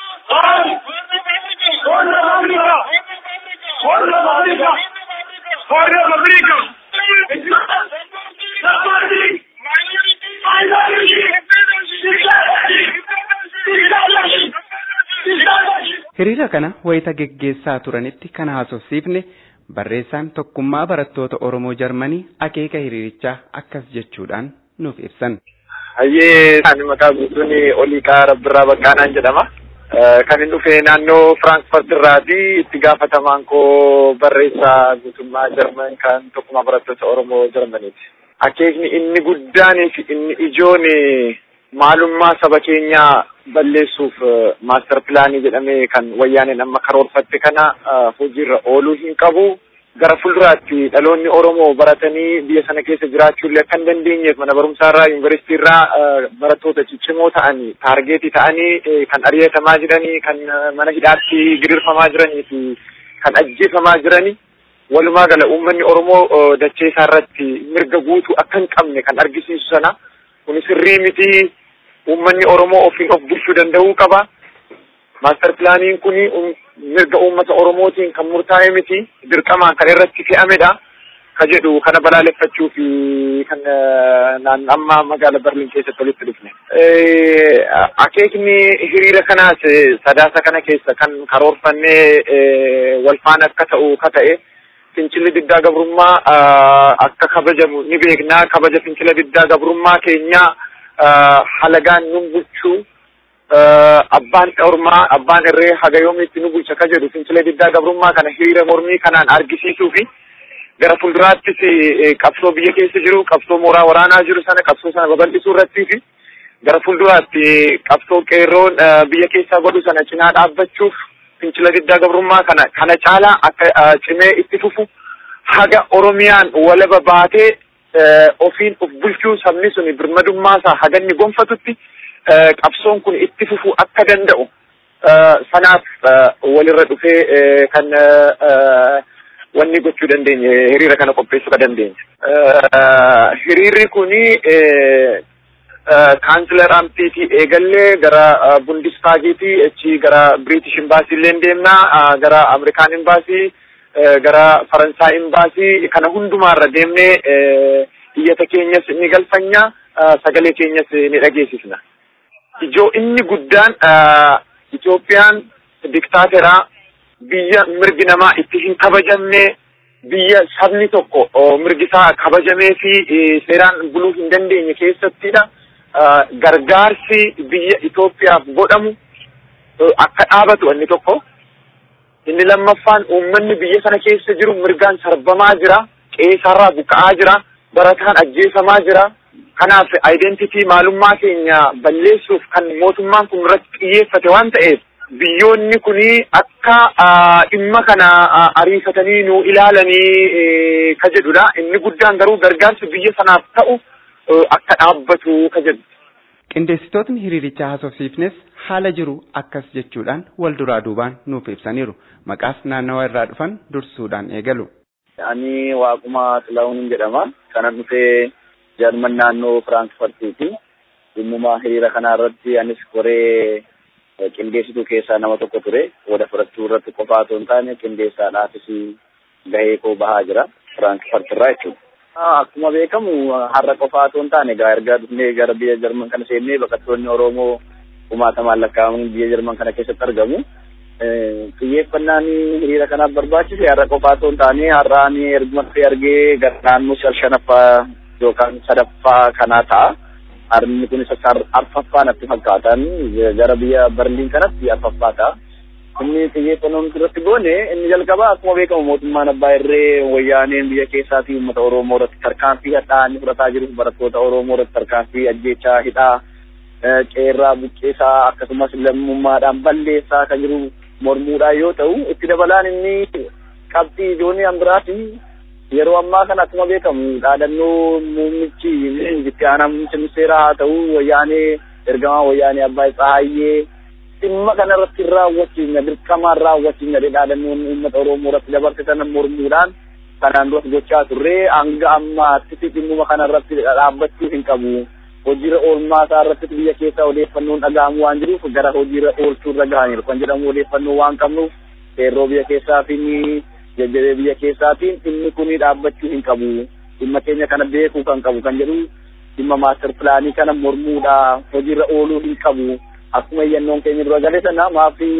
Hiriira kana wayita geggeessaa turanitti kan haasofsiifne barreessaan tokkummaa barattoota Oromoo Jarmanii akeeka hiriirichaa akkas jechuudhaan nuuf ibsan. Hayyee ani maqaa guutuun Oliiqaa Rabbirraa Baqqaanaan jedhama. Kan inni dhufe naannoo Firaankfurt irraati itti gaafatamaan koo barreessaa guutummaa Jarman kan tokkummaa barattoota Oromoo Jarmaniiti. Akeekni inni guddaanii fi inni ijoon maalummaa saba keenyaa balleessuuf maaster pilaanii jedhamee kan wayyaaneen amma karoorfatte kana hojiirra ooluu hin qabu. Gara fuulduraatti dhaloonni Oromoo baratanii biyya sana keessa jiraachuullee akka hin dandeenyeef mana barumsaarraa yuunivarsiitiirraa barattoota ciccimoo ta'anii taargeetii ta'anii kan ari'atamaa jiranii kan mana hidhaatti gidirfamaa jiranii fi kan ajjeefamaa jiranii walumaa gala uummanni Oromoo dachee isaarratti mirga guutuu akka hin qabne kan argisiisu sana kuni sirrii miti uummanni Oromoo ofiin of bulchuu danda'uu qaba. Maaster pilaaniin kun mirga uummata Oromootiin kan murtaa'e miti dirqamaan kan irratti fe'amedha. Ka jedhu kana balaaleffachuu fi kan amma magaala Berliin keessatti walitti dhufne. Akeekni hiriira kanaas sadaasa kana keessa kan karoorfannee wal faana akka ta'u ka ta'e fincilli diddaa gabrummaa akka kabajamu ni beekna. Kabaja fincila diddaa gabrummaa keenyaa halagaan nun bulchuu abbaan ormaa abbaan irree haga yoomiitti nu bulcha ka jedhu fincila diddaa gabrummaa kana hiriira mormii kanaan argisiisuu fi gara fuulduraattis qabsoo biyya keessa jiru qabsoo mooraa waraanaa jiru sana qabsoo sana babal'isuu irrattii fi gara fuulduraatti qabsoo qeerroon biyya keessaa godhu sana cinaa dhaabbachuuf fincila diddaa gabrummaa kana kana caalaa akka cimee itti fufu haga oromiyaan walaba baatee ofiin of bulchuu sabni suni birmadummaasaa haga inni gonfatutti qabsoon kun itti fufuu akka danda'u sanaaf walirra dhufee kan wanni gochuu dandeenye hiriira kana qopheessuu ka dandeenye. Hiriirri kuni kaansilar amtiitii eegallee gara bundistaagiitii achi gara British imbaasii illee deemnaa gara Ameerikaan imbaasii gara Faransaay imbaasii kana hundumaarra deemnee iyyata keenyas ni galfanya sagalee keenyas ni dhageessisna. Ijoo inni guddaan Itoophiyaan diktaateraa biyya mirgi namaa itti hin kabajamne biyya sabni tokko mirgi isaa kabajamee fi seeraan buluu hin dandeenye keessattidha. Gargaarsi biyya Itoophiyaaf godhamu akka dhaabatu inni tokko. Inni lammaffaan uummanni biyya sana keessa jiru mirgaan sarbamaa jira. Qeesarraa buqqa'aa jira. Barataan ajjeefamaa jira. Kanaaf identitii maalummaa keenya balleessuuf kan mootummaan kun irratti xiyyeeffate waan ta'eef biyyoonni kuni akka dhimma kana ariifatanii nu ilaalanii ka jedhudha. Inni guddaan garuu gargaarsi biyya sanaaf ta'u akka dhaabbatu ka jedhu. Qindeessitootni hiriirichaa haasofsiifnes haala jiru akkas jechuudhaan wal duraa duubaan nuuf ibsaniiru. Maqaas naannawa irraa dhufan dursuudhaan eegalu. Ani Waaquma Xilahuun jedhama. Kanan dhufee Jarman naannoo Firaankfartiiti. Dhimma hiriira kanaa irratti anis koree qindeessituu keessaa nama tokko ture. Qooda fudhachuu irratti qofaa otoo hin taane qindeessaadhaafis gahee koo bahaa jira. Firaankfart irraa jechuudha. Akkuma beekamu har'a qofaa otoo hin taane egaa erga dhufnee gara biyya Jarman kana seennee baqattoonni Oromoo kumaatamaan lakkaa'aman biyya Jarman kana keessatti argamu. Xiyyeeffannaan hiriira kanaaf barbaachise har'a qofaa otoo hin taane har'aan erguma dhufee argee gara naannoo shanaffaa yookaan sadaffaa kanaa ta'a. Harmi kun isa arfaffaa natti fakkaatan gara biyya Berliin kanatti arfaffaa ta'a. Inni xiyyeeffannoon irratti goone inni jalqabaa akkuma beekamu mootummaan abbaa irree wayyaaneen biyya keessaatii uummata Oromoo irratti tarkaanfii hadhaa inni fudhataa jiru barattoota Oromoo irratti tarkaanfii ajjeechaa hidhaa qeerraa buqqeessaa akkasumas lammummaadhaan balleessaa kan jiru mormuudhaan yoo ta'u itti dabalaan inni qabxii ijoollee hambiraati yeroo ammaa kana akkuma beekamu dhaadannoo muummichi itti aanaa muummicha ministeeraa haa ta'u wayyaanee ergamaa wayyaanee abbaa Tsahaayyee dhimma kana irratti raawwachiifna dirqamaan raawwachiifna dhaadannoon uummata Oromoo irratti dabarsitan mormuudhaan kanaan duras gochaa turre hanga ammaatti dhimmuma kana irratti dhaabbachuu hin qabu. Hojiirra oolmaa isaa irratti biyya keessaa odeeffannoon dhaga'amu waan jiruuf gara hojiirra oolchuu irra gahaniiru kan jedhamu odeeffannoo waan qabnuuf seerroo biyya keessaatiin jajjabee biyya keessaatiin dhimmi kun dhaabbachuu hin qabu. Dhimma keenya kana beekuu kan qabu kan jedhu dhimma maaster pilaanii kana mormuudha hojiirra ooluu hin qabu. akkuma iyyannoon keenya dura galee sana maafi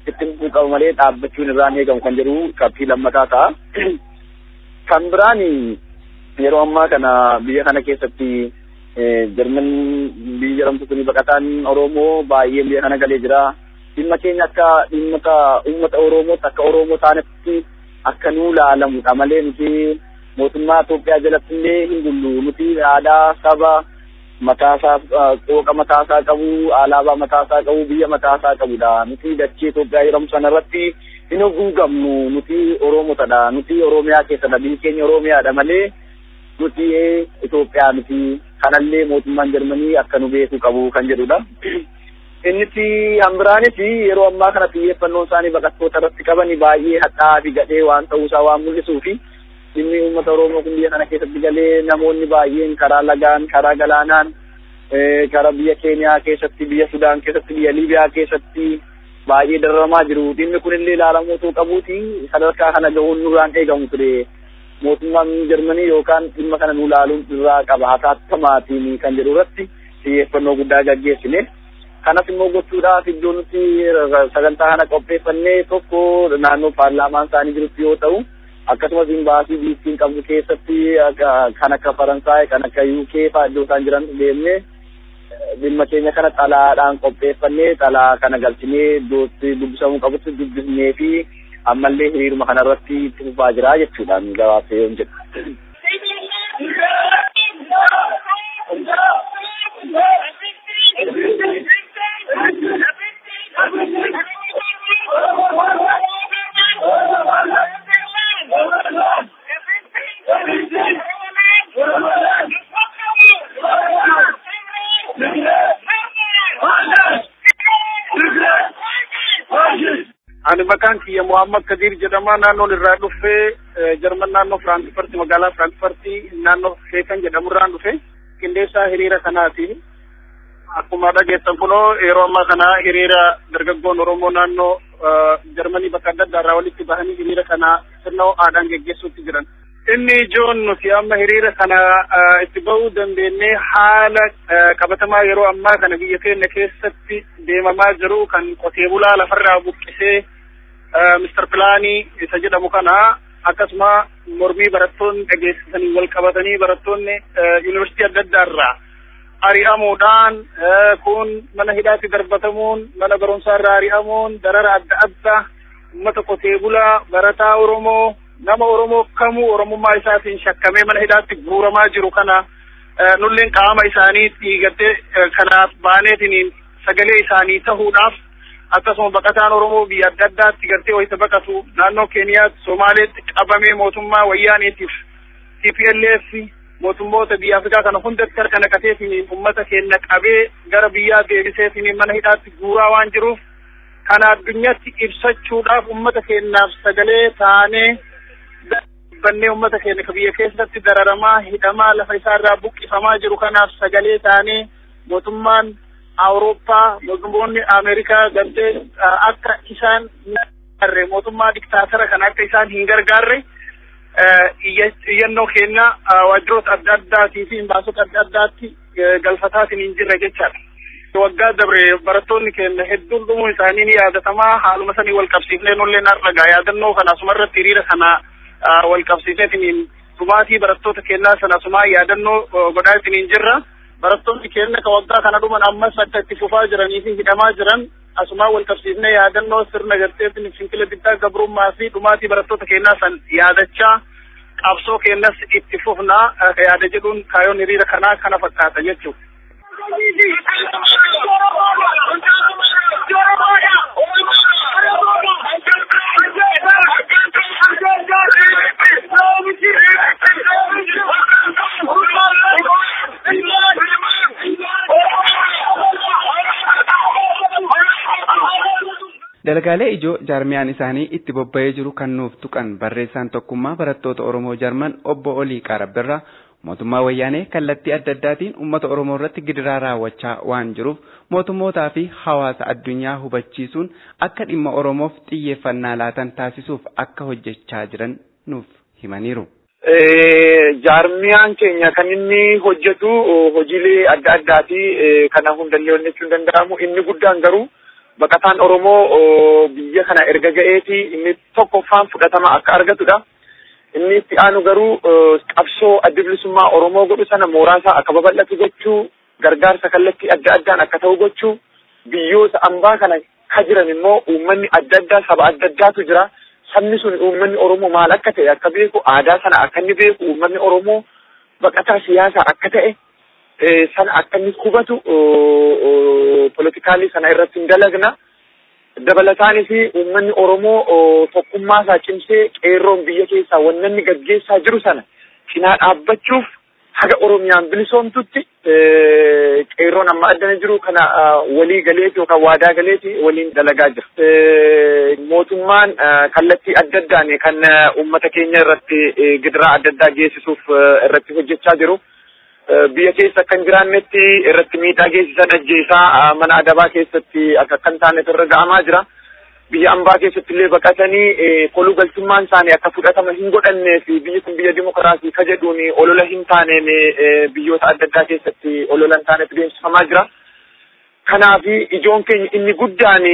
itti fufuu qaba malee dhaabbachuun irraan eegamu kan jedhu qabxii lammataa ta'a. Kan biraan yeroo ammaa kana biyya kana keessatti Jarman biyya jedhamtu kuni baqataan Oromoo baay'een biyya kana galee jira. Dhimma keenya akka dhimma uummata Oromootti akka Oromoo taanetti akka nuu laalamudha malee nuti mootummaa Itoophiyaa jalatti illee hin bullu. Nuti aadaa saba mataasaa qooqa mataasaa qabu, alaabaa mataasaa qabu, biyya mataasaa qabudha. Nuti dachee Itoophiyaa jedhamu sanarratti hin haguugamnu. Nuti Oromotadha. Nuti Oromiyaa keessadha. Biyyi keenya Oromiyaadha malee nuti Itoophiyaa miti. Kanallee mootummaan Jarmanii akka nu beekuu qabu kan jedhudha. Inniti hambiraanis yeroo ammaa kana xiyyeeffannoon isaanii baqattoota irratti qaban baay'ee hadhaa'aa fi gadhee waan ta'uusaa waan mul'isuu fi dhimmi uummata Oromoo kun biyya kana keessatti galee namoonni baay'een karaa lagaan, karaa galaanaan, karaa biyya Keeniyaa keessatti, biyya Sudaan keessatti, biyya Liibiyaa keessatti baay'ee dararamaa jiru. Dhimmi kun illee ilaalamuutuu qabuuti sadarkaa kana gahuun nurraan eegamu ture. Mootummaan Jarmanii yookaan dhimma kana nu ilaaluun irraa qaba hataattamaatiin kan jedhu irratti xiyyeeffannoo guddaa gaggeessine. kanas immoo gochuudhaaf iddoo nuti sagantaa kana qopheeffannee tokko naannoo paarlaamaan isaanii jirutti yoo ta'u akkasumas imbaasii biittiin qabdu keessatti kan akka faransaay kan akka uk faa iddoo isaan jiran deemnee dhimma keenya kana xalaadhaan qopheeffannee xalaa kana galchinee iddootti dubbisamuu qabutti dubbisnee fi ammallee hiriiruma kanarratti itti fufaa jira jechuudhaan gabaabsee yoon jedhu. Ani maqaan kiyya Muhammad Kadir jedhama naannoon irraa dhufee Jarman naannoo Firaankifarti magaalaa Firaankifarti naannoo Sheekan jedhamurraan dhufe qindeessaa hiriira kanaati. Akkuma dhageessan kunoo yeroo ammaa kana hiriira dargaggoon Oromoo naannoo Jarmanii bakka adda addaa irraa walitti bahanii hiriira kana sirna ho'aadhaan geggeessuutti jiran. Inni ijoon nuti amma hiriira kana itti bahuu dandeenye haala qabatamaa yeroo ammaa kana biyya keenya keessatti deemamaa jiru kan qotee bulaa lafarraa buqqisee Mr. Pilaanii isa jedhamu kana akkasuma mormii barattoonni dhageessisanii wal qabatanii barattoonni yuunivarsiitii adda addaa irraa ari'amuudhaan kun mana hidhaatti darbatamuun mana barumsaa irraa ari'amuun darara adda addaa uummata qotee bulaa barataa Oromoo nama Oromoo kamuu Oromummaa isaatiin shakkamee mana hidhaatti guuramaa jiru kana nulleen qaama isaanii dhiigattee kanaaf baaneetiin sagalee isaanii tahuudhaaf akkasuma baqataan Oromoo biyya adda addaatti gartee wayita baqatu naannoo Keeniyaatti Somaaleetti qabamee mootummaa wayyaaniitiif TPLF mootummoota biyya Afrikaa kana hundatti harka naqateetiin uummata keenya qabee gara biyyaa deebiseetiin mana hidhaatti guuraa waan jiruuf kana addunyaatti ibsachuudhaaf uummata keenyaaf sagalee taanee bannee uummata keenya ka biyya keessatti dararamaa hidhamaa lafa isaarraa buqqifamaa jiru kanaaf sagalee taanee mootummaan Awurooppaa mootummoonni Ameerikaa gartee akka isaan gargaarre mootummaa diktaatara kana akka isaan hin gargaarre iyyannoo keenya waajjiroota adda addaatii fi baasota adda addaatti galfataatiin hin jirre jechaadha. Waggaa dabre barattoonni keenya hedduun dhumuun isaanii ni yaadatamaa haaluma sanii wal qabsiifnee nullee narragaa yaadannoo kana asumarratti hiriira kana wal qabsiiseetiin dhumaatii barattoota keenyaa sana asumaa yaadannoo godhaatiin hin jirra. barattoonni keenya ka waggaa kana dhuman ammas akka itti fufaa jiranii fi hidhamaa jiran asumaa wal qabsiifnee yaadannoo sirna garteetiin fincila diddaa gabrummaa fi dhumaatii barattoota keenyaa san yaadachaa qabsoo keenyas itti fufnaa yaada jedhuun kaayoon hiriira kanaa kana fakkaata jechuudha. Dalagaalee ijoo jaarmiyaan isaanii itti bobba'ee jiru kan nuuf tuqan barreessaan tokkummaa barattoota Oromoo Jarman obbo Olii Qaarabbirraa mootummaa wayyaanee kallattii adda addaatiin uummata Oromoo irratti gidiraa raawwachaa waan jiruuf mootummootaa fi hawaasa addunyaa hubachiisuun akka dhimma Oromoof xiyyeeffannaa laatan taasisuuf akka hojjechaa jiran nuuf himaniiru. Jaarmiyaan keenya kan inni hojjetu hojiilee adda addaati kana hundallee hojjechuun danda'amu inni guddaan garuu baqataan Oromoo biyya kana erga ga'eeti inni tokkoffaan fudhatama akka argatudha. Inni itti aanu garuu qabsoo adda bilisummaa Oromoo godhu sana mooraasaa akka babal'atu gochuu gargaarsa kallattii adda addaan akka ta'u gochuu biyyoota ambaa kana ka jiran immoo uummanni adda addaa saba adda addaatu jira. Sabni sun uummanni Oromoo maal akka ta'e akka beeku aadaa sana akka inni beeku uummanni Oromoo baqataa siyaasaa akka ta'e sana akka inni hubatu politikaalii sana irratti hin dalagna. Dabalataanis uummanni Oromoo tokkummaa isaa cimsee qeerroon biyya keessaa wanna inni gaggeessaa jiru sana cinaa dhaabbachuuf haga Oromiyaan bilisoomtutti qeerroon amma addana jiru kana walii galeeti yookaan waadaa galeeti waliin dalagaa jira. Mootummaan kallattii adda addaan kan uummata keenya irratti gidiraa adda addaa geessisuuf irratti hojjechaa jiru. biyya keessa kan jiraannetti irratti miidhaa geessisan ajjeesaa mana adabaa keessatti akka kan taanetu irra ga'amaa jira. Biyya ambaa keessatti illee baqatanii koluu galtummaan isaanii akka fudhatama hin godhannee fi biyyi kun biyya dimokiraasii ka jedhuun olola hin taaneen biyyoota adda addaa keessatti olola hin taanetu deemsifamaa jira. Kanaaf ijoon keenya inni guddaan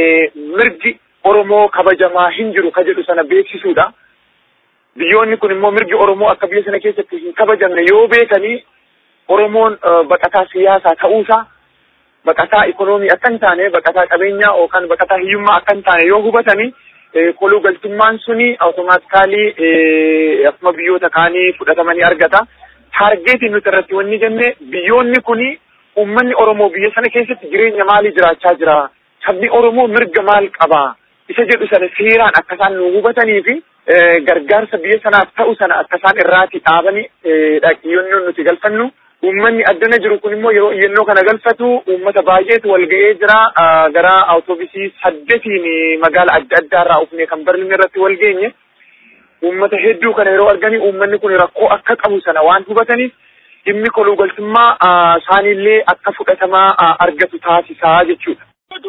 mirgi Oromoo kabajamaa hin jiru ka jedhu sana beeksisuudha. Biyyoonni kun immoo mirgi Oromoo akka biyya sana keessatti hin kabajamne yoo beekanii Oromoon baqataa siyaasaa ta'uusaa baqataa ikonoomii akka hin taane baqataa qabeenyaa yookaan baqataa hiyyummaa akka hin taane yoo hubatanii koluu galtummaan suni awutomaatikaalii akkuma biyyoota kaanii fudhatamanii argata. Taargeetiin nuti irratti wanni jenne biyyoonni kuni uummanni Oromoo biyya sana keessatti jireenya maalii jiraachaa jira? Sabni Oromoo mirga maal qaba? Isa jedhu sana seeraan akka isaan nu hubatanii fi gargaarsa biyya sanaaf ta'u sana akka isaan irraati dhaabanii dhaqiyyoon nuti galfannu. Uummanni addana jiru kun immoo yeroo iyyannoo kana galfatu uummata baay'eetu wal ga'ee jira. Gara awutoobisii saddeetiin magaala adda addaa irraa ufnee kan Berliin irratti wal geenye. Uummata hedduu kana yeroo arganii uummanni kun rakkoo akka qabu sana waan hubataniif dhimmi koluu galtummaa isaaniillee akka fudhatamaa argatu taasisaa jechuudha.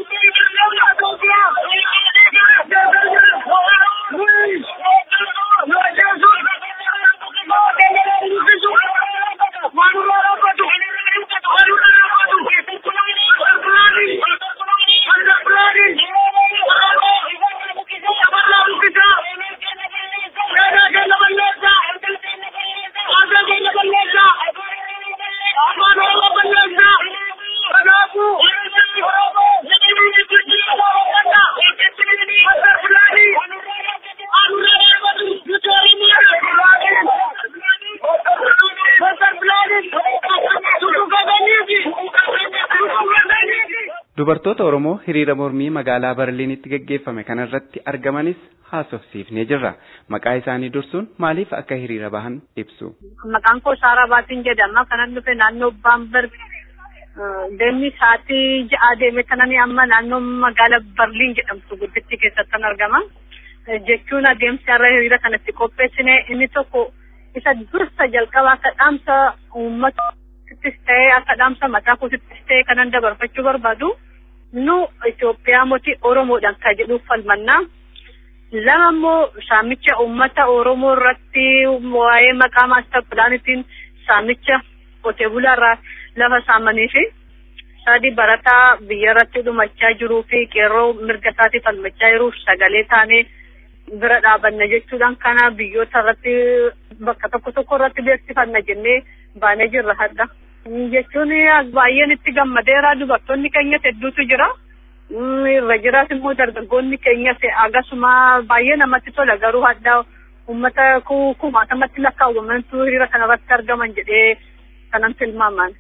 Dubartoota Oromoo hiriira mormii magaalaa Berliinitti gaggeeffame kanarratti argamanis haasofsiifnee jirra. Maqaa isaanii dursuun maaliif akka hiriira bahan ibsu. Maqaan koo Saaraa Baatiin jedhama. Kanan dhufe naannoo Baamberg deemni sa'aatii ja'a deeme kanani amma naannoo magaala Berliin jedhamtu guddittii keessatti argama. Jechuun adeemsi irra hiriira kanatti qopheessine inni tokko isa dursa jalqaba akka dhaamsa uummata ittis ta'ee akka dhaamsa mataa kootittis ta'ee kanan dabarfachuu barbaadu nu Itoophiyaa mootii Oromoodhaan kan jedhuuf falmannaa. Lama immoo saamicha uummata Oromoo irratti waa'ee maqaa maastar pilaanitiin saamicha qotee bulaarraa lafa saamanii fi sadi barataa biyya irratti dhumachaa jiruu fi qeerroo mirga isaatii falmachaa jiruuf sagalee taanee bira dhaabanna jechuudhaan kana biyyoota irratti bakka tokko tokko irratti beeksifanna jennee baanee jirra hadda. Jechuun baay'een itti gammadeera dubartoonni keenyas hedduutu jira. Irra jiraas immoo dargaggoonni keenyas akkasuma baay'ee namatti tola garuu hadda uummata kumaatamatti lakkaawwamantu hiriira kanarratti argaman jedhee kanan tilmaaman.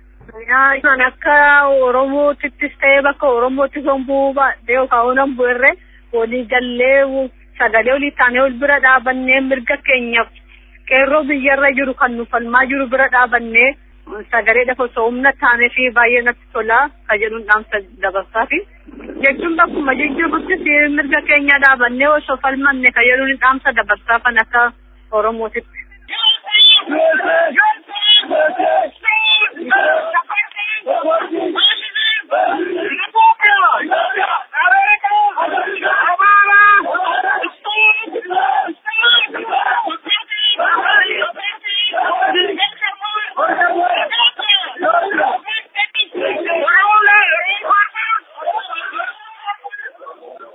Akka Oromootittis ta'ee bakka Oromootti hombuu baadhee yookaan honan bu'erre walii gallee sagalee olii taanee ol bira dhaabannee mirga keenyaaf qeerroo biyyarra jiru kan nu falmaa jiru bira dhaabannee sagalee dafa osoo humna taanee fi baay'ee natti tola ka jedhuun dhaamsa dabarsaa fi jechuun bakkuma jijjiiruttis mirga keenya dhaabannee osoo falmanne ka jedhuun dhaamsa dabarsaa kan akka Oromootitti.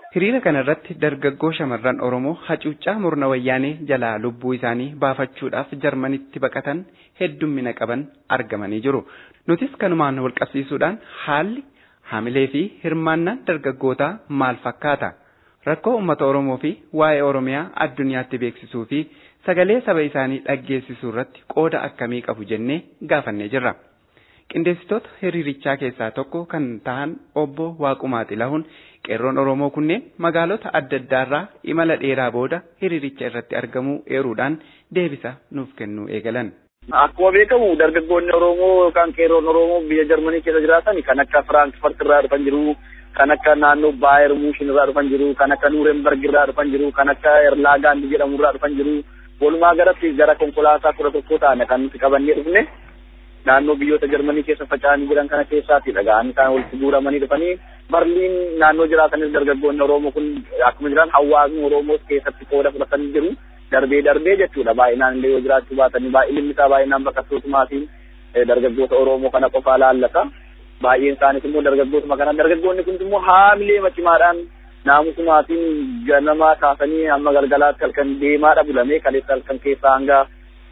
Hiriira kanarratti dargaggoo shamarran Oromoo hacuuccaa murna wayyaanee jalaa lubbuu isaanii baafachuudhaaf Jarmanitti baqatan heddummina qaban argamanii jiru. Nutis kanumaan walqabsiisuudhaan haalli hamilee fi hirmaannaan dargaggootaa maal fakkaata? Rakkoo uummata Oromoo fi waa'ee Oromiyaa addunyaatti beeksisuu fi sagalee saba isaanii dhaggeessisuu irratti qooda akkamii qabu jennee gaafannee jirra. Qindeessitoota hiriirichaa keessaa tokko kan ta'an obbo Waaqumaa Xilahuun qeerroon Oromoo kunneen magaalota adda addaarraa imala dheeraa booda hiriiricha irratti argamuu eeruudhaan deebisa nuuf kennuu eegalan. Akkuma beekamu dargaggoonni Oromoo yookaan qeerroon Oromoo biyya Jarmanii keessa jiraatan kan akka Firaankfurt irraa dhufan jiru, kan akka naannoo Baayer Muushin irraa dhufan jiru, kan akka Nuurenberg irraa dhufan jiru, kan akka Erlaagaand jedhamu irraa dhufan jiru. Walumaa galatti gara konkolaataa kudha tokko ta'an kan nuti qabannee dhufne naannoo biyyoota Jarmanii keessa faca'anii jiran kana keessaati dhaga'anii isaan walitti guuramanii dhufanii Barliin naannoo jiraatanis dargaggoonni Oromoo kun akkuma jiran hawaasni Oromoos keessatti qooda fudhatanii jiru. darbee darbee jechuudha baay'inaan illee yoo jiraachuu baatanii baay'inni isaa baay'inaan baqattootumaatiin dargaggoota Oromoo kana qofaa laallata. Baay'een isaaniis immoo dargaggootuma kana dargaggoonni kun immoo haamilee macimaadhaan naamusumaatiin ganamaa kaasanii hamma galgalaatti halkan deemaadha bulamee kaleessa halkan keessaa hanga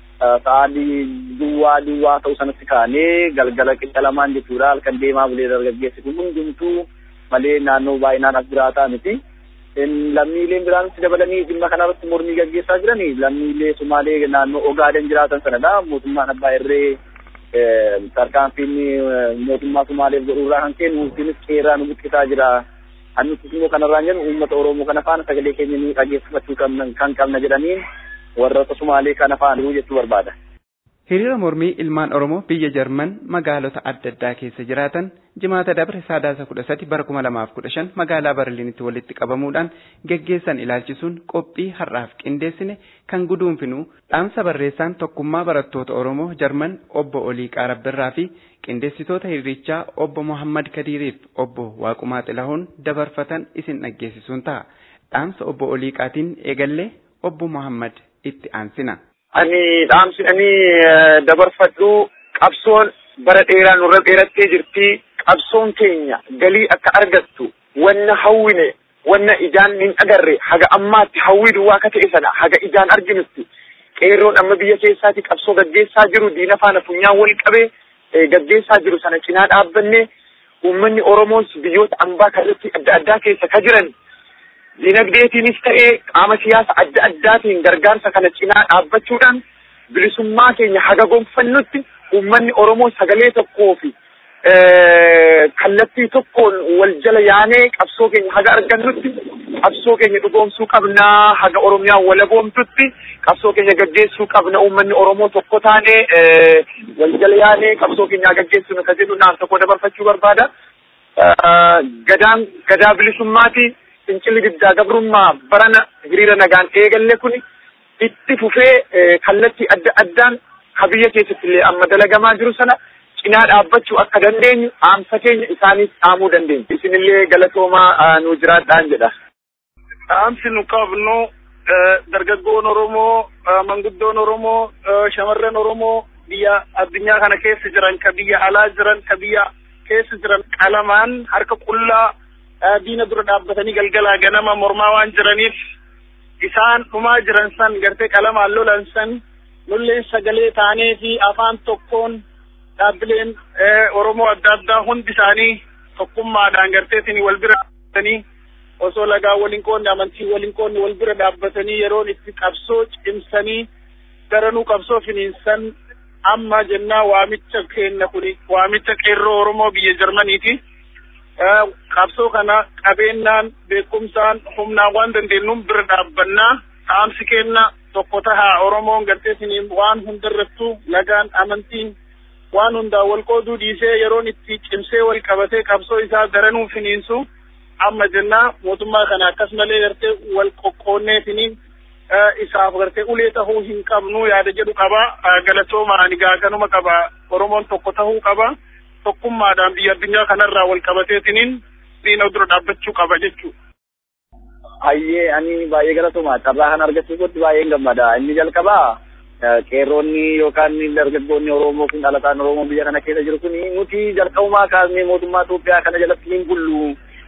sa'aadii duwwaa duwwaa ta'u sanatti kaanee galgala qixa lamaan jechuudha halkan deemaa bulee dargaggeessi kun hundumtuu malee naannoo baay'inaan as jiraataa miti. lammiileen biraanis dabalanii dhimma kanarratti mormii gaggeessaa jirani lammiilee Sumaalee naannoo Ogaaden jiraatan sanadha mootummaan abbaa irree tarkaanfiin mootummaa Sumaaleef godhuurraa kan kennu nutis qeerraa nu buqqisaa jira. Annutis immoo kanarraan jennu uummata Oromoo kana faana sagalee keenya ni dhageessifachuu kan qabna jedhaniin warroota Sumaalee kana faana jechuu barbaada. Hiriira mormii ilmaan Oromoo biyya Jarman magaalota adda addaa keessa jiraatan jimaata dabre saadaasa kudha sadi bara kuma lamaaf kudha shan magaalaa Barliinitti walitti qabamuudhaan geggeessan ilaalchisuun qophii har'aaf qindeessine kan guduunfinu dhaamsa barreessaan tokkummaa barattoota Oromoo Jarman obbo Olii Qaarabbirraa fi qindeessitoota hiriirichaa obbo Muhammad Kadiiriif obbo Waaqumaa Xilahuun dabarfatan isin dhaggeessisuun ta'a. Dhaamsa obbo Olii Qaatiin eegallee obbo Muhammad itti aansina. ani dhaamsi ani dabarfadhu qabsoon bara dheeraa nurra dheerattee jirti qabsoon keenya galii akka argattu wanna hawwine wanna ijaan hin agarre haga ammaatti hawwii duwwaa akka ta'e sana haga ijaan arginutti qeerroon amma biyya keessaati qabsoo gaggeessaa jiru diina faana funyaan wal qabee gaggeessaa jiru sana cinaa dhaabbanne uummanni Oromoos biyyoota ambaa kallattii adda addaa keessa ka jiran dinagdeetiinis ta'ee qaama siyaasa adda addaatiin gargaarsa kana cinaa dhaabbachuudhaan bilisummaa keenya haga gonfannutti uummanni Oromoo sagalee tokkoo fi kallattii tokkoon wal jala yaanee qabsoo keenya haga argannutti qabsoo keenya dhugoomsuu qabnaa haga Oromiyaan walaboomtutti qabsoo keenya gaggeessuu qabna uummanni Oromoo tokko taanee wal jala yaanee qabsoo keenya gaggeessinu ka jedhu naan tokko dabarfachuu barbaada. Gadaan gadaa bilisummaati. fincilli diddaa gabrummaa barana hiriira nagaan eegalle kun itti fufee kallattii adda addaan ka biyya keessatti illee amma dalagamaa jiru sana cinaa dhaabbachuu akka dandeenyu dhaamsa keenya isaaniif dhaamuu dandeenya. Isinillee galatoomaa nu jiraadhaan jedha. Dhaamsi nu qabnu dargaggoon Oromoo, manguddoon Oromoo, shamarran Oromoo biyya addunyaa kana keessa jiran, ka biyya alaa jiran, ka biyya keessa jiran qalamaan harka qullaa diina dura dhaabbatanii galgalaa ganama mormaa waan jiraniif isaan dhumaa jiran san gartee qalamaan lolan san nulleen sagalee taanee fi afaan tokkoon dhaabbileen Oromoo adda addaa hundi isaanii tokkummaadhaan garteetiin wal bira dhaabbatanii osoo lagaa waliin qoonni amantii waliin qoonni wal bira dhaabbatanii yeroon itti qabsoo cimsanii daranuu qabsoo finiinsan amma jennaa waamicha kenna kuni waamicha qeerroo Oromoo biyya Jarmaniiti. qabsoo kana qabeenyaan beekumsaan humnaan waan dandeenyuun bira dhaabbannaa dhaamsi kenna tokko tahaa Oromoon garteesiniin waan hundarrattuu lagaan amantiin waan hundaa wal qooduu dhiisee yeroon itti cimsee wal qabatee qabsoo isaa daranuu finiinsu amma jennaa mootummaa kana akkasumallee gartee wal qoqqoonneetiniin isaaf gartee ulee tahuu hin qabnu yaada jedhu qaba galatooma ani gaaganuma qaba Oromoon tokko tahuu qaba. tokkummaadhaan biyya addunyaa kanarraa wal qabateetiniin diina dura dhaabbachuu qaba jechuudha. Hayyee ani baay'ee galatoomaa carraa kana argachuutti baay'een gammada. Inni jalqabaa qeerroonni yookaan dargaggoonni Oromoo kun dhalataan Oromoo biyya kana keessa jiru kun nuti jalqabumaa kaasnee mootummaa Itoophiyaa kana jalatti hin bullu.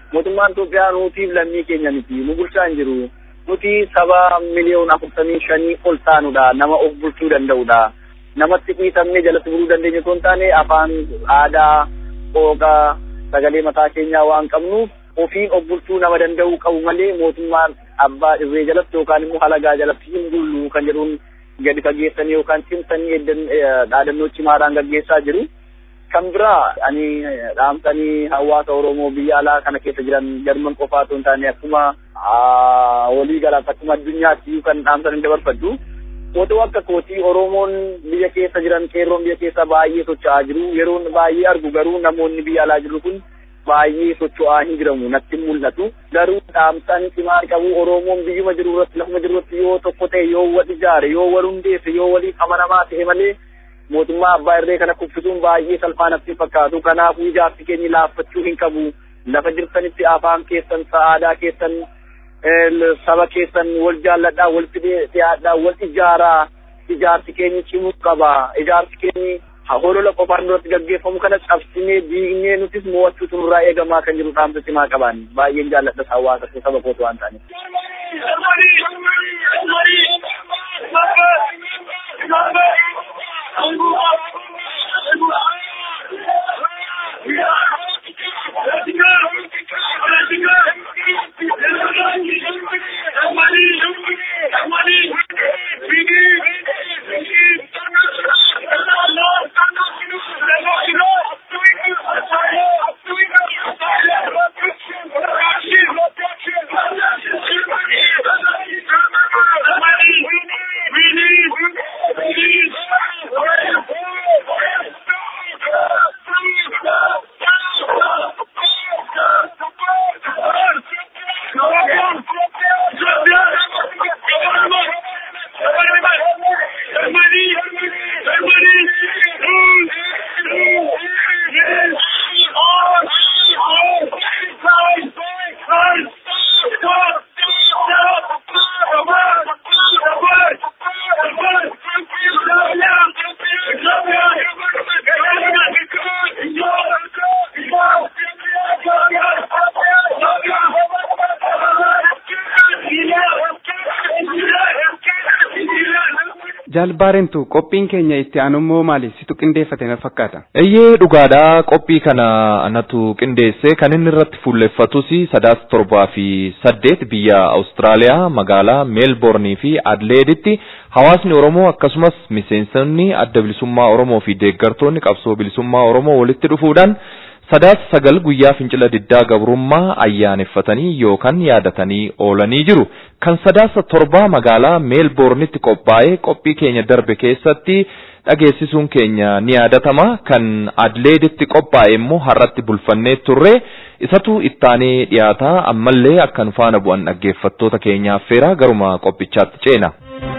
mootummaan Itoophiyaa nuutiif lammii keenya miti nu bulchaa hin jiru nuti saba miliyoona afurtamii shanii ol taanudha nama of bulchuu danda'udha namatti dhiitamnee jalatti buluu dandeenya osoo hin taane afaan aadaa qooqaa sagalee mataa keenyaa waan qabnuuf ofiin of bulchuu nama danda'uu qabu malee mootummaan abbaa irree jalatti yookaan immoo halagaa jalatti hin bullu kan jedhuun gadi fageessanii yookaan cimsanii dhaadannoo cimaadhaan gaggeessaa jiru. Kan biraa ani dhaamsanii hawaasa Oromoo biyya alaa kana keessa jiran jarman qofaa osoo hin taane akkuma walii galaatti akkuma addunyaatti kan dhaamsanii dabarfadhu. Otoo akka kootii Oromoon biyya keessa jiran qeerroon biyya keessa baay'ee socho'aa jiru. Yeroon baay'ee argu garuu namoonni biyya alaa jiru kun baay'ee socho'aa hin jiramu natti mul'atu. Garuu dhaamsaan cimaa qabu Oromoon biyyuma jiru irratti lafuma jiru irratti yoo tokko ta'e yoo wal ijaare yoo wal hundeesse yoo waliif amanamaa ta'e malee mootummaa abbaa irree kana kuffisuun baay'ee salphaa natti fakkaatu. Kanaafuu ijaarsi keenya laaffachuu hin qabu. Lafa jirtanitti afaan keessan aadaa keessan saba keessan wal jaalladhaa wal dhiyaadhaa wal ijaaraa ijaarsi keenya cimuu qaba. Ijaarsi keenya holola qofaan duratti gaggeeffamu kana cabsinee diignee nutis mo'achuutu nurraa eegamaa kan jiru dhaamsa cimaa qaban baay'een jaalladha hawaasa saba kootu waan ta'aniif. Jaalbaarentu qophiin keenya itti aanummoo maali situ qindeeffate na fakkaata. Eeyyee dhugaadhaa qophii kana anatu qindeesse kan inni irratti fuulleffatus sadaas torbaa fi saddeet biyya Awustiraaliyaa magaalaa meelboornii fi adleeditti hawaasni Oromoo akkasumas miseensonni adda bilisummaa Oromoo fi deeggartoonni qabsoo bilisummaa Oromoo walitti dhufuudhaan sadaas sagal guyyaa fincila diddaa gabrummaa ayyaaneffatanii yookaan yaadatanii oolanii jiru. Kan sadaasa torbaa magaalaa meelboornitti qophaa'ee qophii keenya darbe keessatti dhageessisuun keenya ni yaadatama. Kan adleeditti qophaa'e immoo har'atti bulfannee turre isatu ittaanee dhiyaataa ammallee akka nu faana bu'an dhaggeeffattoota keenyaaf feera garuma qophichaatti ceena.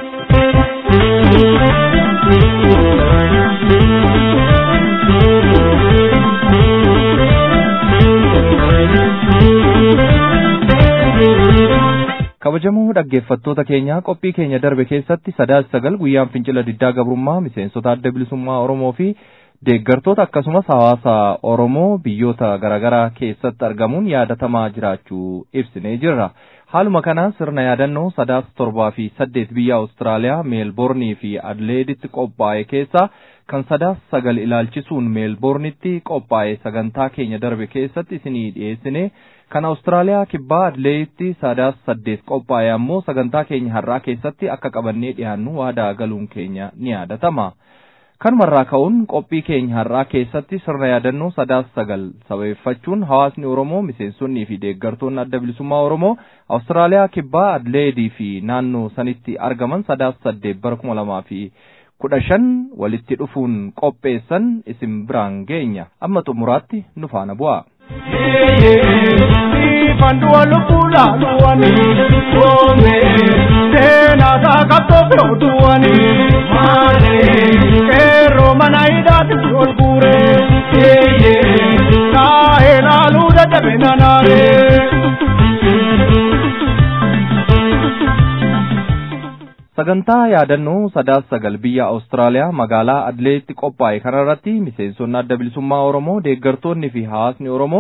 kabajamoo dhaggeeffattoota keenyaa qophii keenya darbe keessatti sadaas sagal guyyaan fincila diddaa gabrummaa miseensota adda bilisummaa Oromoo fi deeggartoota akkasumas hawaasa Oromoo biyyoota garaagaraa keessatti argamuun yaadatamaa jiraachuu ibsinee jirra. Haaluma kanaan sirna yaadannoo sadaas torbaa fi saddeet biyya Awustiraaliyaa meelboornii fi adleeditti qophaa'e keessaa kan sadaas sagal ilaalchisuun meelboornitti qophaa'e sagantaa keenya darbe keessatti isinii dhiyeessine kan Awustiraaliyaa kibbaa adleeditti sadaas saddeet qophaa'e ammoo sagantaa keenya har'aa keessatti akka qabannee dhiyaannu waadaa galuun keenya ni yaadatama. Kanumarraa ka'uun qophii keenya har'aa keessatti sirna yaadannoo sadaas sagal sababeeffachuun hawaasni Oromoo miseensonnii fi deeggartoonni adda bilisummaa Oromoo Awustiraaliyaa kibbaa adleedii fi naannoo sanitti argaman sadaas saddeet bara kuma lamaa fi kudha shan walitti dhufuun qopheessan isin biraan geenya amma xumuraatti nu faana bu'a. Fandua lupula duani, ome, tena taka tope duani, mane, kero manaida tuol kure, yeye, na ela luda de benanare. Sagantaa yaadannoo sadaas sagal biyya Awustiraaliyaa magaalaa Adleetti qophaa'e kanarratti miseensonni adda bilisummaa Oromoo deeggartoonni fi hawaasni Oromoo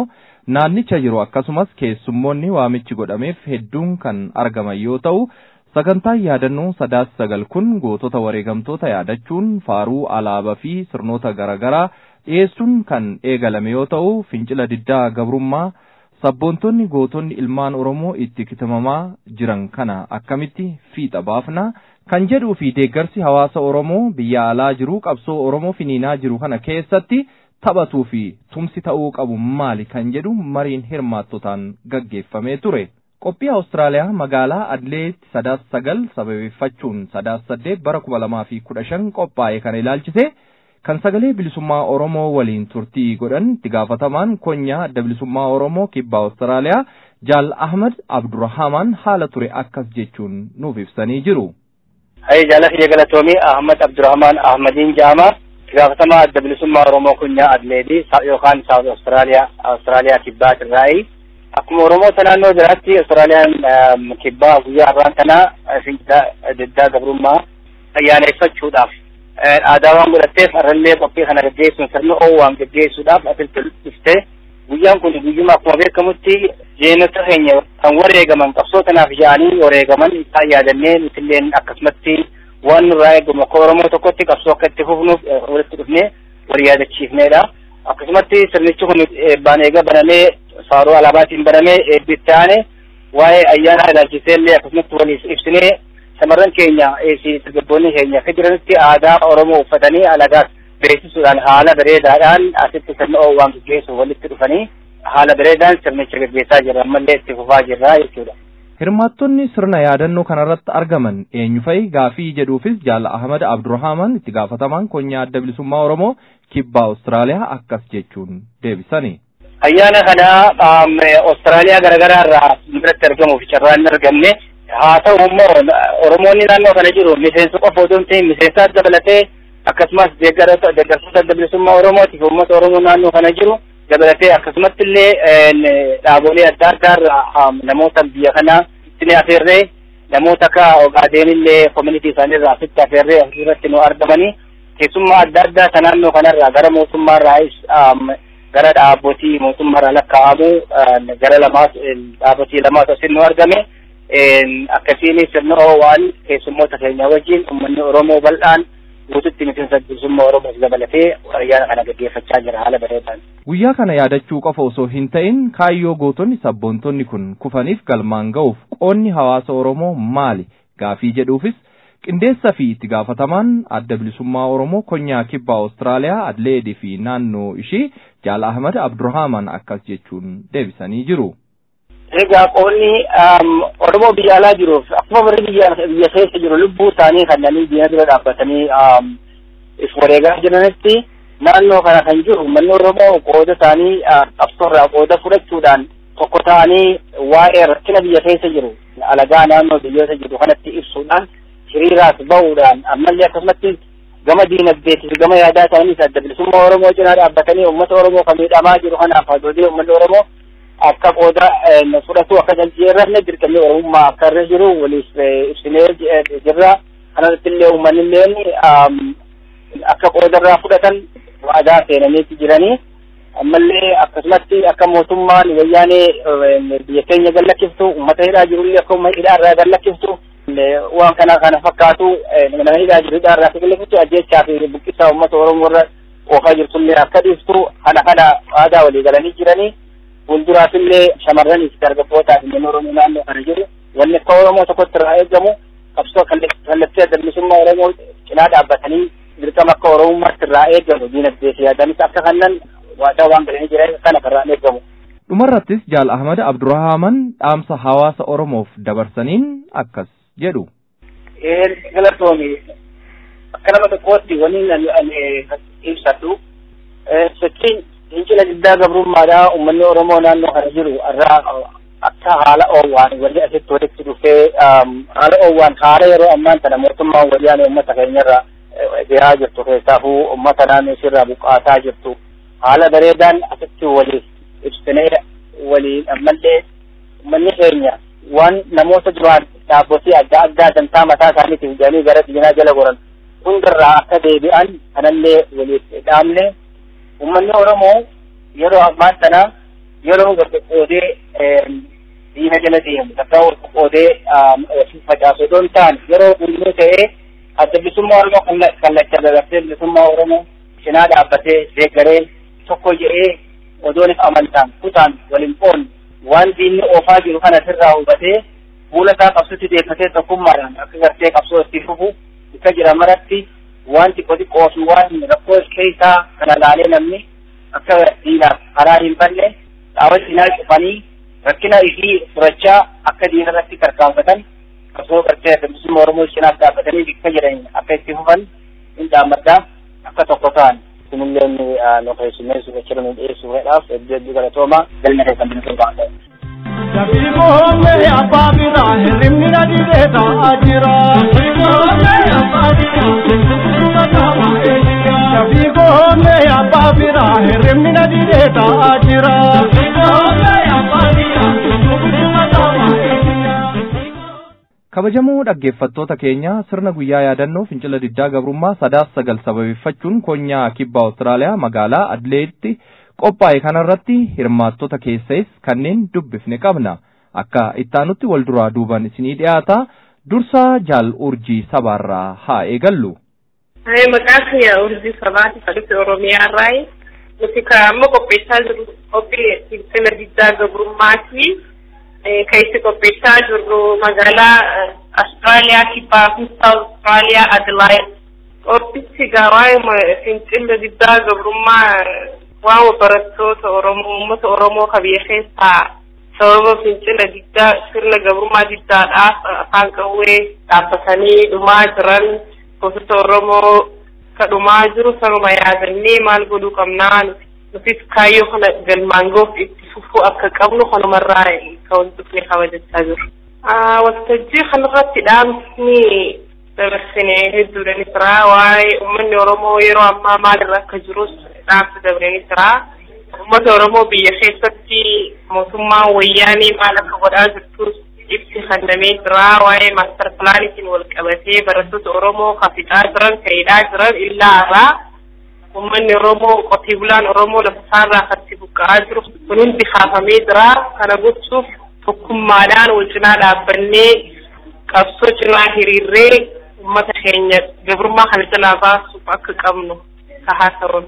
naannicha jiru akkasumas keessummoonni waamichi godhameef hedduun kan argaman yoo ta'u sagantaan yaadannoo sadaas sagal kun gootota wareegamtoota yaadachuun faaruu alaabaa fi sirnoota garaagaraa dhiyeessuun kan eegalame yoo ta'u fincila diddaa gabrummaa sabboontonni gootonni ilmaan oromoo itti kitamamaa jiran kana akkamitti fiixa baafna kan jedhuu fi deeggarsi hawaasa oromoo biyya alaa jiru qabsoo oromoo finiinaa jiru kana keessatti taphatuu fi tumsi ta'uu qabu maali kan jedhu mariin hirmaattotaan gaggeeffamee ture. Qophii Awustiraaliyaa magaalaa Adleetti sadaas sagal sababeeffachuun sadaas saddeet bara kuma lamaa fi kudha shan qophaa'e kana ilaalchise kan sagalee bilisummaa Oromoo waliin turtii godhan itti gaafatamaan konyaa adda bilisummaa Oromoo kibba Awustiraaliyaa Jaal Ahmad Abdurrahamaan haala ture akkas jechuun nuuf ibsanii jiru. Hayya jaallatee galatoomii Ahmad Abdurrahmaan Ahmadiin Jaamaa itti gaafatamaa adda bilisummaa Oromoo konyaa Adleetii yookaan Saawut Awustiraaliyaa Awustiraaliyaa kibbaa irraayi. Akkuma Oromoota naannoo jiraatti Awustiraaliyaan kibbaa guyyaa har'aan kanaa fincila diddaa gabrummaa ayyaaneffachuudhaaf aadaa waan godhatteef har'allee qophii kana gaggeessuun sirna oowwaan gaggeessuudhaaf asitti dhuftee guyyaan kun guyyuma akkuma beekamutti jeenota keenya kan wareegaman qabsoo tanaaf yaa'anii wareegaman isaan yaadannee nutilleen akkasumatti waan nurraa eegamu akka Oromoo tokkotti qabsoo akka itti fufnuuf walitti dhufnee wal yaadachiifneedha. Akkasumatti sirnichi kun eebbaan eega banamee faaruu alaabaatiin banamee eebbitti aane waa'ee ayyaana ilaalchisee illee akkasumatti waliif ibsinee shamarran keenya dargaggoonni keenya akka jiranitti aadaa Oromoo uffatanii alagaas beeksisuudhaan haala bareedaadhaan asitti sirna oowwaan gaggeessuuf walitti dhufanii haala bareedaan sirnicha gaggeessaa jirra ammallee itti fufaa jirra jechuudha. Hirmaattonni sirna yaadannoo kanarratti argaman eenyu fa'i gaafii jedhuufis Jaal Ahmad Abdurrahaaman itti gaafatamaan konyaa adda bilisummaa Oromoo kibba Awustiraaliyaa akkas jechuun deebisani. Ayyaana kana Awustiraaliyaa garaagaraa irraa biratti argamuuf carraa hin argamne haa ta'u immoo Oromoonni naannoo kana jiru miseensa qofa otoo hin ta'in miseensaas dabalatee akkasumas deeggartoota adda bilisummaa Oromootiif uummata Oromoo naannoo kana jiru dabalatee akkasumatti illee dhaabolee adda addaa irraa namoota biyya kanaa itti afeerree namoota akka Ogaaden illee koominitii isaanii irraa asitti afeerree asirratti nu argamanii keessummaa adda addaa ta naannoo kanarraa gara mootummaa irraa gara dhaabbotii mootummaa irraa lakkaa'amu gara lamaas dhaabbotii lamaas asitti nu argame akkasiin sirna oowwaan keessummoota keenya wajjin uummanni Oromoo bal'aan guututti miseensa bilisummaa Oromoos dabalatee ayyaana kana gaggeeffachaa jira haala bareedaan. Guyyaa kana yaadachuu qofa osoo hin ta'in kaayyoo gootonni sabboontonni kun kufaniif galmaan ga'uuf qoonni hawaasa Oromoo maali gaafii jedhuufis qindeessa fi itti gaafatamaan adda bilisummaa Oromoo konyaa kibba Awustiraaliyaa Adleedii fi naannoo ishii Jaal Ahmad Abdurrahaaman akkas jechuun deebisanii jiru. Egaa qoonni Oromoo biyya alaa jiruuf akkuma warri biyya biyya keessa jiru lubbuu isaanii kanneen diina dura dhaabbatanii if wareegaa jiranitti naannoo kana kan jiru uummanni Oromoo qooda isaanii qabsoorraa qooda fudhachuudhaan tokko ta'anii waa'ee rakkina biyya keessa jiru alagaa naannoo biyyoota jiru kanatti ibsuudhaan hiriiraas bahuudhaan ammallee akkasumatti gama diinagdeetiif gama yaadaa isaaniis adda bilisummaa Oromoo cinaa dhaabbatanii uummata Oromoo kan miidhamaa jiru kanaaf haadholee uummanni Oromoo akka qooda fudhatu akka jaljeerrafne dirqamni oromummaa akka irra jiru waliif ibsinee jirra kanarratti illee uummanni illee akka qooda irraa fudhatan waadaa seenaniiti jiranii ammallee akkasumatti akka mootummaan wayyaanee biyya keenya gallakkiftu uummata hidhaa jirullee akka uummata hidhaa irraa gallakkiftu waan kana kana fakkaatu nama hidhaa jiru hidhaa irraa gallakkiftu ajjechaa fi buqqisaa uummata oromoo irra oofaa jirtullee akka dhiiftu kana kana waadaa walii galanii jiranii fuulduraaf illee shamarraniif dargaggootaaf illee oromoo naannoo kana jiru wanni akka oromoo tokkotti irraa eegamu qabsoo kallattii adda bilisummaa oromoo cinaa dhaabbatanii dirqama akka oromummaatti irraa eegamu diinagdee fi yaadanis akka kannan waadaa waan galanii jiran kana irraa eegamu. Dhumarrattis Jaal Ahmad Abdurrahaaman dhaamsa hawaasa Oromoof dabarsaniin akkas jedhu. Galatoomi akka nama tokkootti wanni ibsadhu sochiin fincila diddaa gabrummaadhaa uummanni Oromoo naannoo kana jiru irraa akka haala oowwaan walii asitti walitti dhufee haala oowwaan haala yeroo ammaan tana mootummaan wayyaanee uummata keenyarra dhiyaa jirtu keessaafuu uummata naannoo isirraa buqqaasaa jirtu haala bareedaan asitti waliif ibsinee waliin ammallee uummanni keenya waan namoota duraan dhaabbotii adda addaa dantaa mataa isaaniitiif jedhanii gara diinaa jala goran hundarraa akka deebi'an kanallee waliif dhaamne uummanni Oromoo yeroo ammaan tana yeroo wal qoqqoodee diina jala deemu takkaa wal qoqqoodee facaasu otoo hin taane yeroo hundinuu ta'ee adda bilisummaa Oromoo kallacha dabarsee bilisummaa Oromoo cinaa dhaabbatee deeggaree tokko jedhee odoonis amantaan kutaan waliin qoon waan diinni oofaa jiru kana sirraa hubatee fuula isaa qabsutti deeffatee tokkummaadhaan akka gartee qabsoo itti fufu akka jira maratti waan xiqqoo xiqqoo fi waan rakkoo keessaa kana laalee namni akka diinaaf karaa hin banne dhaawwan cinaa cufanii rakkina isii furachaa akka diina irratti tarkaanfatan qabsoo gartee bilisummaa Oromoo cinaaf dhaabbatanii akka jiran akka itti fufan hin dhaammaddaa akka tokko ta'an. Kunillee nu keessummeessu jechuudha nu dhiyeessuudhaaf hedduu hedduu galatooma galma keessan bilisummaa ta'e. Dabiiboomne abbaa biraa hirribni na didee ta'aa jira. Dabiiboomne abbaa biraa hirribni na didee ta'aa jira. kabajamoo dhaggeeffattoota keenya sirna guyyaa yaadannoo fincila diddaa gabrummaa sadaas sagal sababeeffachuun konyaa kibba Awustiraaliyaa magaalaa Adileeditti qophaa'e kanarratti hirmaattota keessais kanneen dubbifne qabna akka ittaanutti wal duraa duuban isinii dhiyaata dursaa jaal urjii sabaarraa haa eegallu. Maqaan kiyya urjii sabaati sadiitti Oromiyaa irraayi. Nuti kan amma qopheessaa jirru qophii fincila diddaa gabrummaati. Kan itti qopheessaa jirru magaalaa Austraaliyaa kibbaa fi Austraaliyaa Adelaide. Qophichi gaawaa fincila diddaa gabrummaa waan barattoota Oromoo uummata Oromoo kan biyya keessaa sababa fincila diddaa sirna gabrummaa diddaadhaaf afaan qawwee dhaabbatanii dhumaa jiran gosoota Oromoo ka dhumaa jiru sababa yaadannee maal godhuu qabnaa nutis kaayyoo kana galmaan ga'uuf itti fufuu akka qabnu kanumarraa kan wal dhufnee kabajachaa jiru. Waltajjii kanarratti dhaamsni dabarsine hedduudha ni jira waa'ee uummanni Oromoo yeroo ammaa maalirra akka jirus dhaamsa dabree ni jira. Uummata Oromoo biyya keessatti mootummaan wayyaanii maal akka godhaa jirtus ibsi kennamee jira waa'ee maastar pilaanitiin wal qabatee barattoota Oromoo kan fixaa jiran kan hidhaa jiran illaa irraa uummanni Oromoo qotee bulaan Oromoo lafa isaarraa kan buqqa'aa jiru kun hundi kaafamee jira kana gochuuf tokkummaadhaan wal cinaa dhaabbannee qabsoo cinaa hiriirree uummata keenya gabrummaa kana jalaa baasuuf akka qabnu tahaa ta'uun.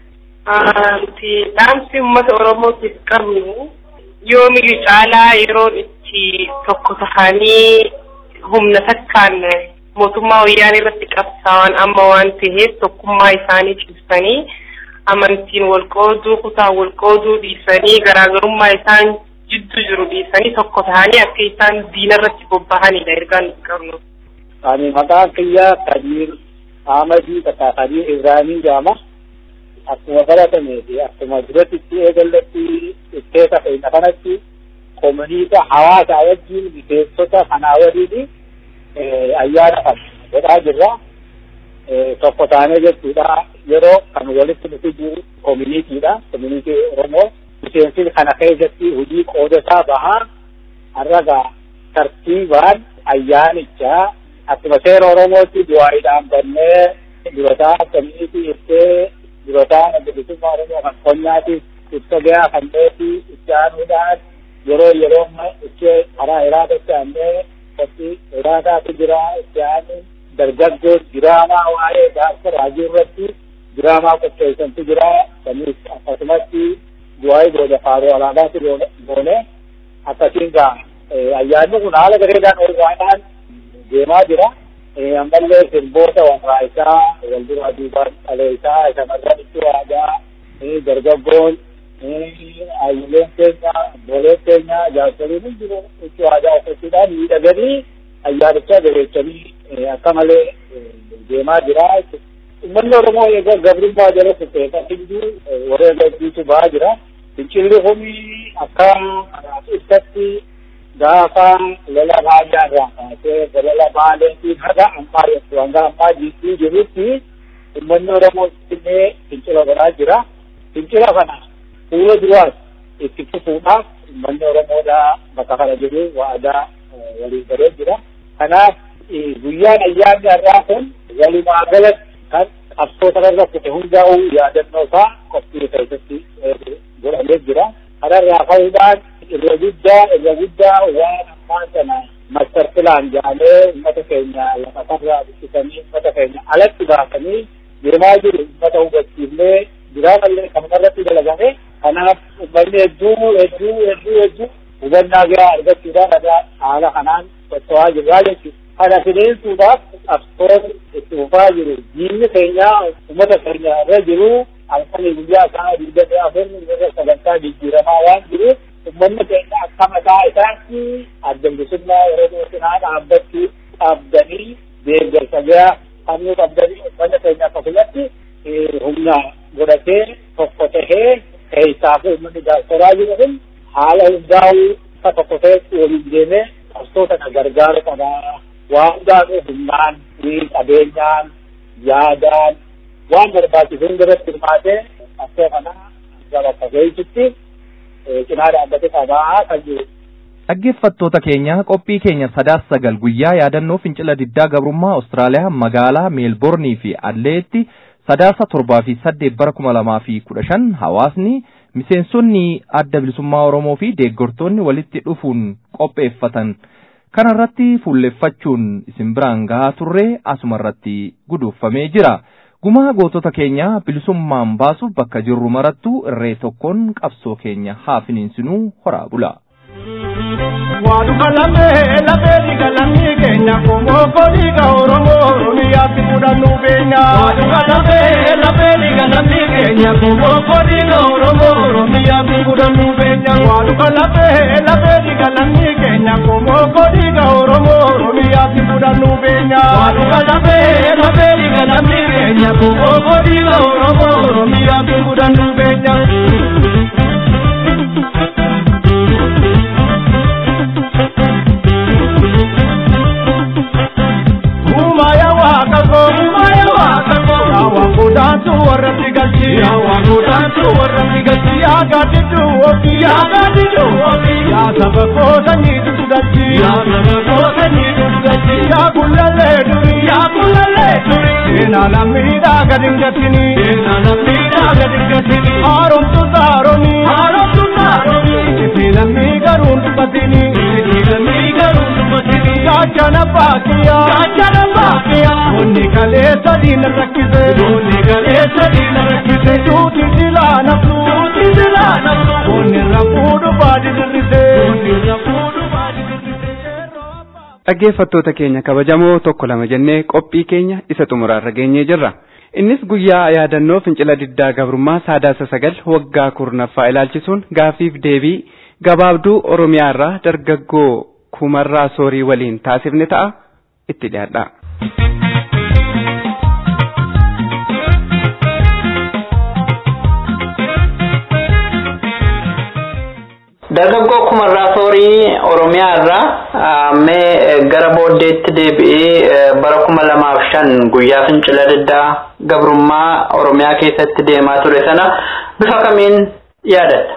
Nuti dhaamsi uummata Oromootiif qabnu yoomiyyuu caalaa yeroon itti tokko tahanii humna takkaan mootummaa wayyaanii irratti qabsaa'an amma waan ta'eef tokkummaa isaanii cimsanii amantiin wal qooduu kutaan wal qooduu dhiisanii garaagarummaa isaan jidduu jiru dhiisanii tokko tahanii akka isaan diina irratti bobbahanidha ergaan nuti qabnu. Ani maqaan kiyyaa Kadir Ahmadii takka Kadir Ibrahimii jedhama. Akkuma baratamee fi akkuma duratti itti eegallatti itteessa fe'ina kanatti koominiita hawaasa wajjin miseensota kanaa waliin ayyaana kan godhaa jirra. Tokko taanee jechuudha yeroo kan walitti nuti jiru koominiitiidha. Koominiitii Oromoo miseensi kana keessatti hojii qoodataa bahaa harraga tartiibaan ayyaanichaa akkuma seera Oromootti du'aayiidhaan bannee durotaa koominiitii ittee durotaa bilisummaa Oromoo kan qonyaatiif ibsa gahaa kan ta'eefi itti aanuudhaan yeroo yeroo itti karaa iraadatti aannee qophii iraadaatu jira itti aanu dargaggoo diraamaa waa'ee gaafsa raajii irratti diraamaa qopheessantu jira sanis akkasumatti du'aayii booda faaruu alaabaatu goone akkasiin gaa ayyaanni kun haala gareedhaan olbaadhaan deemaa jira. ammallee sirboota warraa isaa wal duraa duubaan dhalee isaa shamarran itti waadaa dargaggoon ayyileen keenya booleen keenya jaarsoliin hin jiru itti waadaa uffachuudhaan miidhaganii ayyaanicha jabeechanii akka malee deemaa jira. Uummanni Oromoo egaa gabrummaa jala kuteessa hinduu warreen gaggiisu bahaa jira. Fincilli kuni akka ibsatti gaafa lola baay'aa irraa kaasee lola baaleetiin haga ammaa jettu hanga ammaa jiitii jirutti uummanni Oromoo illee fincila godhaa jira. Fincila kana fuula duraas itti fufuudhaaf uummanni Oromoodhaa bakka kana jiru waadaa waliin galee jira. Kanaaf guyyaan ayyaanni har'aa kun walumaa galatti kan qabsoo kanarra kute hundaa'uu yaadannoo isaa qophii keessatti godhamee jira. kanarraa ka'uudhaan irra guddaa irra guddaa waan ammaa sana master pilaan jaalee uummata keenya lafatarraa buqqisanii uummata keenya alatti baasanii deemaa jiru uummata hubachiifnee jiraatallee kanarratti dalagame kanaaf uummanni hedduu hedduu hedduu hedduu hubannaa biraa argachuudhaan irraa haala kanaan socho'aa jirraa jechuudha. Kana fideensuudhaaf qabsoon itti fufaa jiru. Diinni keenya uummata keenya irra jiru halkanii guyyaa isaa digdamii afur irra sagantaa jijjiiramaa waan jiruuf uummanni keenya akka mataa isaatti adda bilisummaa Oromoo cinaa dhaabbachuu dhaabdanii deeggarsa biraa kannuu qabdanii uummanni keenya akkasumatti humna godhatee tokko tahee keessaa fi uummanni gaafataraa jiru kun haala hundaa'uu akka tokko ta'etti waliin deemee qabsoo kana gargaaru qabaa. Waan hundaanuu humnaan, qabeenyaan, yaadaan waan barbaachisu hundarratti hirmaatee qabsoo kana gara bakka geessutti cinaa dhaabbate qabaa kan jiru. Dhaggeeffattoota keenya qophii keenya sadaas sagal guyyaa yaadannoo fincila diddaa gabrummaa Awustiraaliyaa magaalaa meelboornii fi Adleetti sadaasa torbaa fi saddeet bara kuma lamaa fi kudha shan hawaasni miseensonni adda bilisummaa Oromoo fi deeggartoonni walitti dhufuun qopheeffatan kanarratti fuulleffachuun isin biraan gahaa turre asumarratti guduufamee jira. Gumaa gootota keenya bilisummaan baasuuf bakka jirru marattu irree tokkoon qabsoo keenya haa finiinsinuu horaa bula. Waaduma lamee lamee dhiiga lammii keenya komoo koliiga Oromoo Oromiyaatti fudhannuu beenya. Waaduma lamee lamee dhiiga lammii keenya komoo koliiga Oromoo Oromiyaatti fudhannuu beenya. Waaduma lamee lamee dhiiga lammii keenya komoo koliiga Oromoo Oromiyaatti fudhannuu beenya. Waaduma lamee lamee dhiiga lammii keenya komoo koliiga Oromoo Oromiyaatti fudhannuu beenya. Yawaangodaantu warratti galchi. Yawaangodaantu warratti galchi. Yaa gaadiddu ofi. Yaa gaadiddu ofi. Yaa saba koota nyiitu galchi. Yaa saba koota nyiitu galchi. Yaa kullallee duri. Yaa kullallee duri. Seenaa lammiidhaa gadi hin gattini. Seenaa lammiidhaa gadi hin gattini. Haaromtu saaromi. Haaromtu saaromi. Itti lammii garuu hin dubbatini. Itti lammii garuu hin dubbatini. Gaachana baakiyaa. Gaachana baakiyaa. Onni kaleessa diina rakkise. Onni kaleessa diina rakkise. Tuuti silaa naftu. Tuuti silaa naftu. Onni rafuudhu baadi dirrise. Onni rafuudhu baadi dirrise. Dhaggeeffattoota keenya kabajamoo tokko lama jennee qophii keenya isa xumuraarra geenyee jirra. Innis guyyaa yaadannoo fincila diddaa gabrummaa saadaasa sagal waggaa kurnaffaa ilaalchisuun gaafiif deebii gabaabduu Oromiyaa irraa dargaggoo kumarraa soorii waliin taasifne ta'a itti dhiyaadha. Dargaggoo kumarraa soorii Oromiyaa irraa mee gara booddeetti deebi'ee bara kuma lamaaf shan guyyaa fincila diddaa gabrummaa Oromiyaa keessatti deemaa ture sana bifa kamiin yaadatta?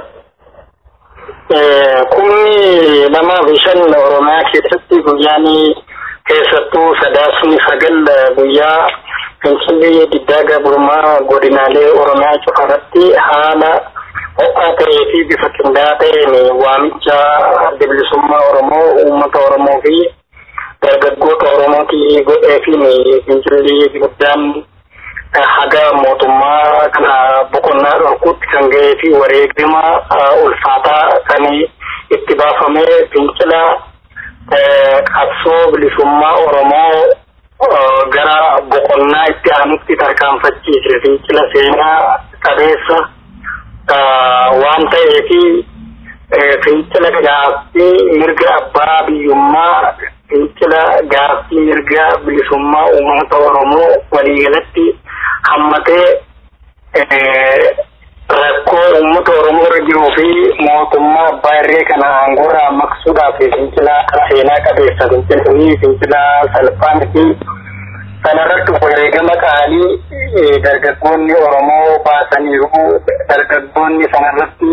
Kumni lamaaf shan Oromiyaa keessatti guyyaan keessattuu sadaasni sagal guyyaa fincilli diddaa gabrummaa godinaalee Oromiyaa cufarratti haala ho'aa ta'ee fi bifa qindaa'aa ta'een waamicha adda bilisummaa Oromoo uummata Oromoo fi dargaggoota Oromootii godhee fi fincilli guddaan haga mootummaa kana boqonnaa dhorkuutti kan ga'ee fi wareegama ulfaataa kan itti baafamee fincila qabsoo bilisummaa Oromoo gara boqonnaa itti aanutti tarkaanfachiise fincila seenaa qabeessa waan ta'eefi fincila gaaffii mirga abbaa biyyummaa fincila gaaffii mirga bilisummaa uummata Oromoo waliigalatti hammatee rakkoo uummata Oromoo irra jiruu fi mootummaa abbaa irree kana aangoorraa maqsuudhaaf fincila seenaa qabeessa fincilli fincila salphaan fi sanarratti wareegama qaalii dargaggoonni Oromoo baasaniiru dargaggoonni sanarratti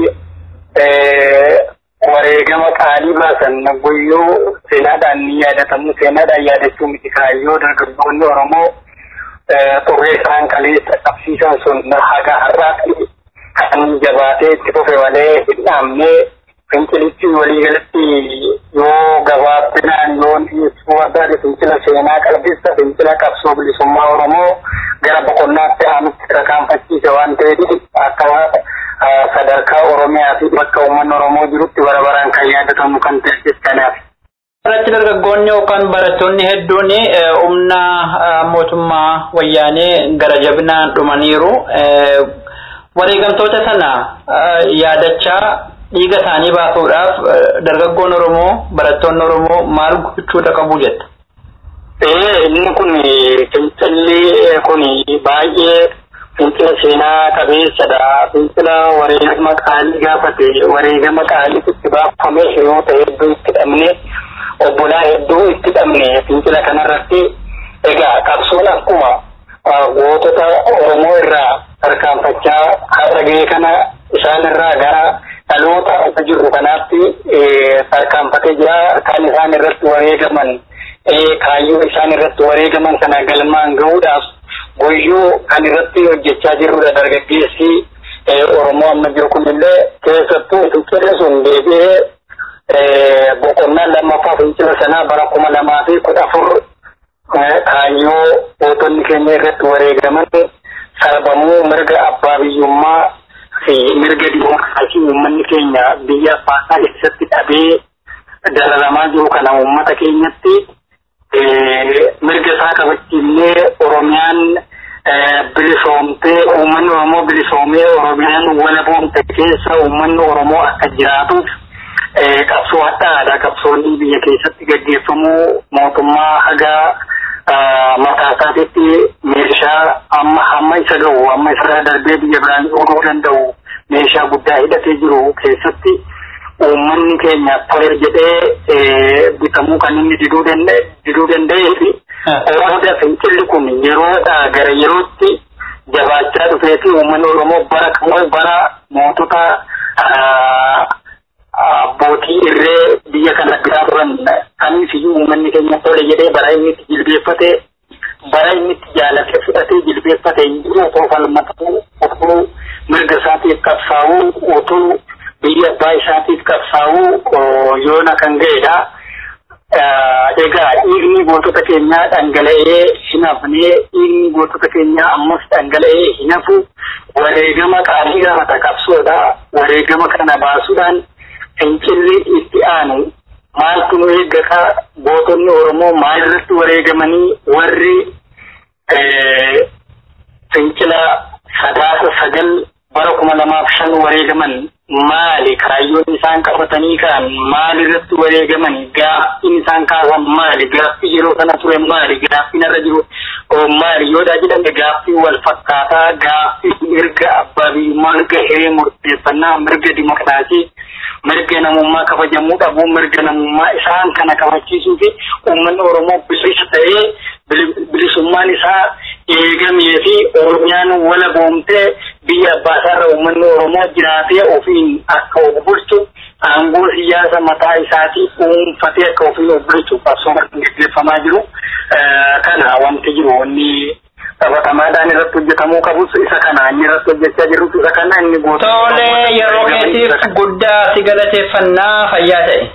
wareegama qaalii baasan guyyuu seenaadhaan ni yaadatamu seenaadhaan yaadachuu miti kaayyoo dargaggoonni Oromoo xurree isaan kaleessa qabsiisan sun haga har'aatti kan jabaatee itti fufe malee hin dhaabnee fincilichi waliigalatti yoo gabaabinaan yoo dhiyeessuu barbaade fincila seenaa qalbisa fincila qabsoo bilisummaa oromoo gara boqonnaatti aanutti tarkaanfachiise waan ta'eef akka sadarkaa oromiyaa fi bakka uummanni oromoo jirutti bara baraan kan yaadatamu kan ta'e jechuudhaaf. irratti dargaggoonni yookaan barattoonni hedduun humna mootummaa wayyaanee gara jabinaan dhumaniiru. Wareegamtoota sana yaadachaa dhiiga isaanii baasuudhaaf dargaggoon Oromoo barattoonni Oromoo maal gochuudha qabu jetta? Inni kun fincilli kun baay'ee fincila seenaa qabeessadha. Fincila wareegama qaalii gaafate wareegama qaalii itti baafame yoo ta'e hedduu itti dhabne obbolaa hedduu itti dhabne fincila kanarratti egaa qabsoon akkuma gootota Oromoo irraa tarkaanfachaa har'a gahee kana isaan irraa gara dhaloota akka jirru kanaatti tarkaanfatee jira kan isaan irratti wareegaman kaayyoo isaan irratti wareegaman sana galmaan gahuudhaaf goyyoo kan irratti hojjechaa jirrudha dargaggeessi Oromoo amma jiru kunillee keessattuu fincilli sun deebi'ee boqonnaa lammaffaa fincila sanaa bara kuma lamaa fi kudha afur kaayyoo gootonni keenya irratti wareegaman sarbamuu mirga abbaa biyyummaa fi mirga dimookiraasii uummanni keenya biyya abbaasaa keessatti dhabee dararamaa jiru kana uummata keenyatti mirga isaa kabachiifnee oromiyaan bilisoomtee uummanni oromoo bilisoomee oromiyaan walaboomte keessa uummanni oromoo akka jiraatuuf qabsoo addaadha qabsoonni biyya keessatti gaggeeffamuu mootummaa hagaa mataa isaatiitti meeshaa amma hamma isa ga'u amma isa darbee biyya biraan ooluu danda'u meeshaa guddaa hidhatee jiru keessatti uummanni keenya tole jedhee bitamuu kan inni diduu danda'e diduu danda'ee fi Oromoo fincilli kun yeroodhaa gara yerootti jabaachaa dhufee fi uummanni Oromoo bara kamuu bara mootota abbootii irree biyya kana biraa turan kamiif iyyuu uummanni keenya tole jedhee bara inni itti jilbeeffate bara inni itti jaalatee fudhatee jilbeeffate hin jiru otoo falmatuu otoo mirga isaatiif qabsaa'uu otoo biyya abbaa isaatiif qabsaa'uu yoona kan ga'edha. Egaa dhiigni gootota keenyaa dhangala'ee hin hafnee dhiigni gootota keenyaa ammas dhangala'ee hin hafu wareegama qaalii gaafata qabsoodha. Wareegama kana baasuudhaan fincilli itti aanu maaltu nu eeggata gootonni Oromoo maalirratti wareegamanii warri fincila sadaasa sagal bara kuma lamaaf shan wareegaman maali kaayyoon isaan qabatanii ka'an maalirratti wareegaman gaaffiin isaan kaasan maali gaaffii yeroo sana ture maali gaaffiin irra jiru maali yoodhaa jedhame gaaffii wal fakkaataa gaaffii mirga abbaa biyyummaa mirga hiree murteeffannaa mirga dimokiraasii mirga namummaa kabajamuu dhabuu mirga namummaa isaan kana kabachiisuu fi uummanni oromoo bilisa ta'ee bilisummaan isaa eegamee fi oromiyaan wala boomtee biyya abbaa isaarra uummanni oromoo jiraatee ofiin akka of bulchu aangoo siyaasa mataa isaatii dhuunfatee akka ofiin of bulchu qabsooma gaggeeffamaa jiru kana wanti jiru wanni qabatamaadhaan irratti hojjetamuu qabus isa kana inni irratti hojjechaa jirus isa kana inni goota. Tole yeroo keetiif guddaa si galateeffannaa fayyaa ta'e.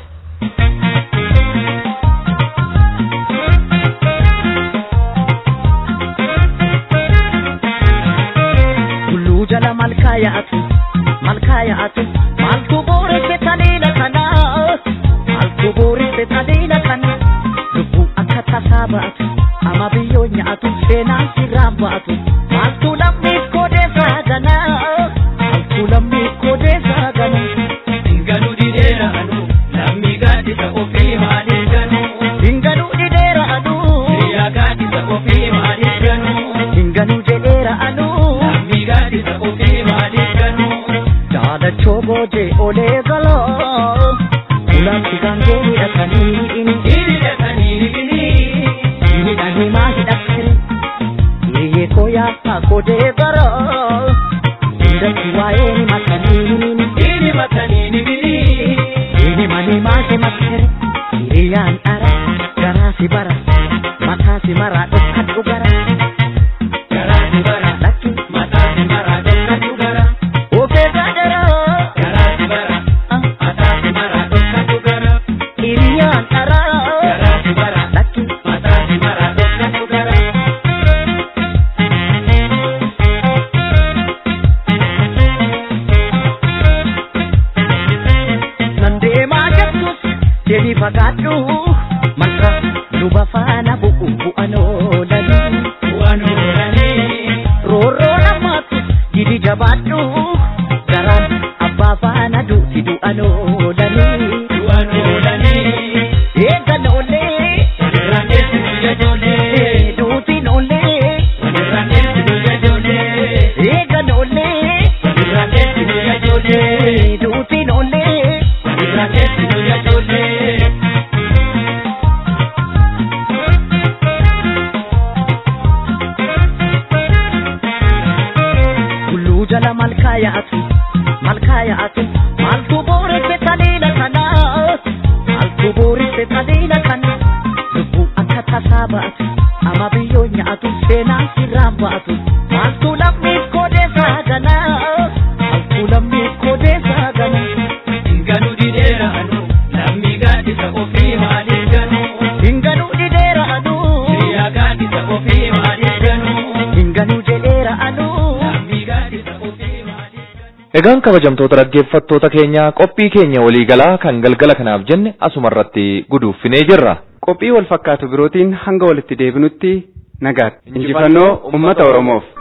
Tulluu jala malkaa yaa'atu malkaa yaa'atu maaltu booresse taliila kana maaltu booresse taliila kana lubbuu akka tasaa ba'atu ama biyyoo nyaatu seenaan sirraan ba'atu maaltu lammiif koodeessaa gana maaltu lammiif koodeessaa gana. Dingaluu dideera anu lammi gaaddisa ofii maaliif ganu. Dingaluu dideera anu. Hiriyaa gaaddisa ofii maaliif ganu. Dingaluu jedheera anu. Lammi gaaddisa ofii maaliif ganu. Daalachoo boojee olee galoo. Ulaatti gaangee hidhatanii ini. Hidhatanii ini. Hidhanii maa hidhattire. Yeeyee koo yaasa kodee garoo. Hundatti waa'ee ni matanii ni. Ini matanii ni bini. Ini manii maase makkere. Hiriyyaan dhara. Garaa si bara. Mataa si maraa dhokkadhu gara. Garaa si bara. Lakki. Mataa si maraa dhokkadhu gara. fagaadhu marra luba faana bu'u bu'an oolanii bu'an oolanii roorroo namaatu didi jabaadhu garaan abbaa faana duuti du'an oolanii du'an oolanii eegan oolee walirraan eessi biyya ijoollee duutiin oolee walirraan eessi biyya ijoollee eegan oolee walirraan eessi biyya ijoollee duutiin oolee walirraan eessi biyya ijoollee. Kulluu jala malkaa yaa'atu malkaa yaa'atu maaltu booresse taliila kana maaltu booresse taliila kana lubbuu akka tasaa ba'atu ama biyyoo nyaatu seenaa sirraan ba'atu maaltu lammiif koodeessaa gana maaltu lammiif koodeessaa gana. Hinganuu dideera anu lammii gaaddisa ofii maaliif ganu. Hinganuu dideera anu hiriyaa gaaddisa ofii maaliif ganu. Hinganuu jedheera anu lammii gaaddisa ofii Egaan kabajamtoota dhaggeeffattoota keenya qophii keenya waliigalaa kan galgala kanaaf jenne asuma irratti guduuffinee jirra. Qophii wal fakkaatu birootiin hanga walitti deebinutti nagaatti. Injifannoo uummata Oromoof.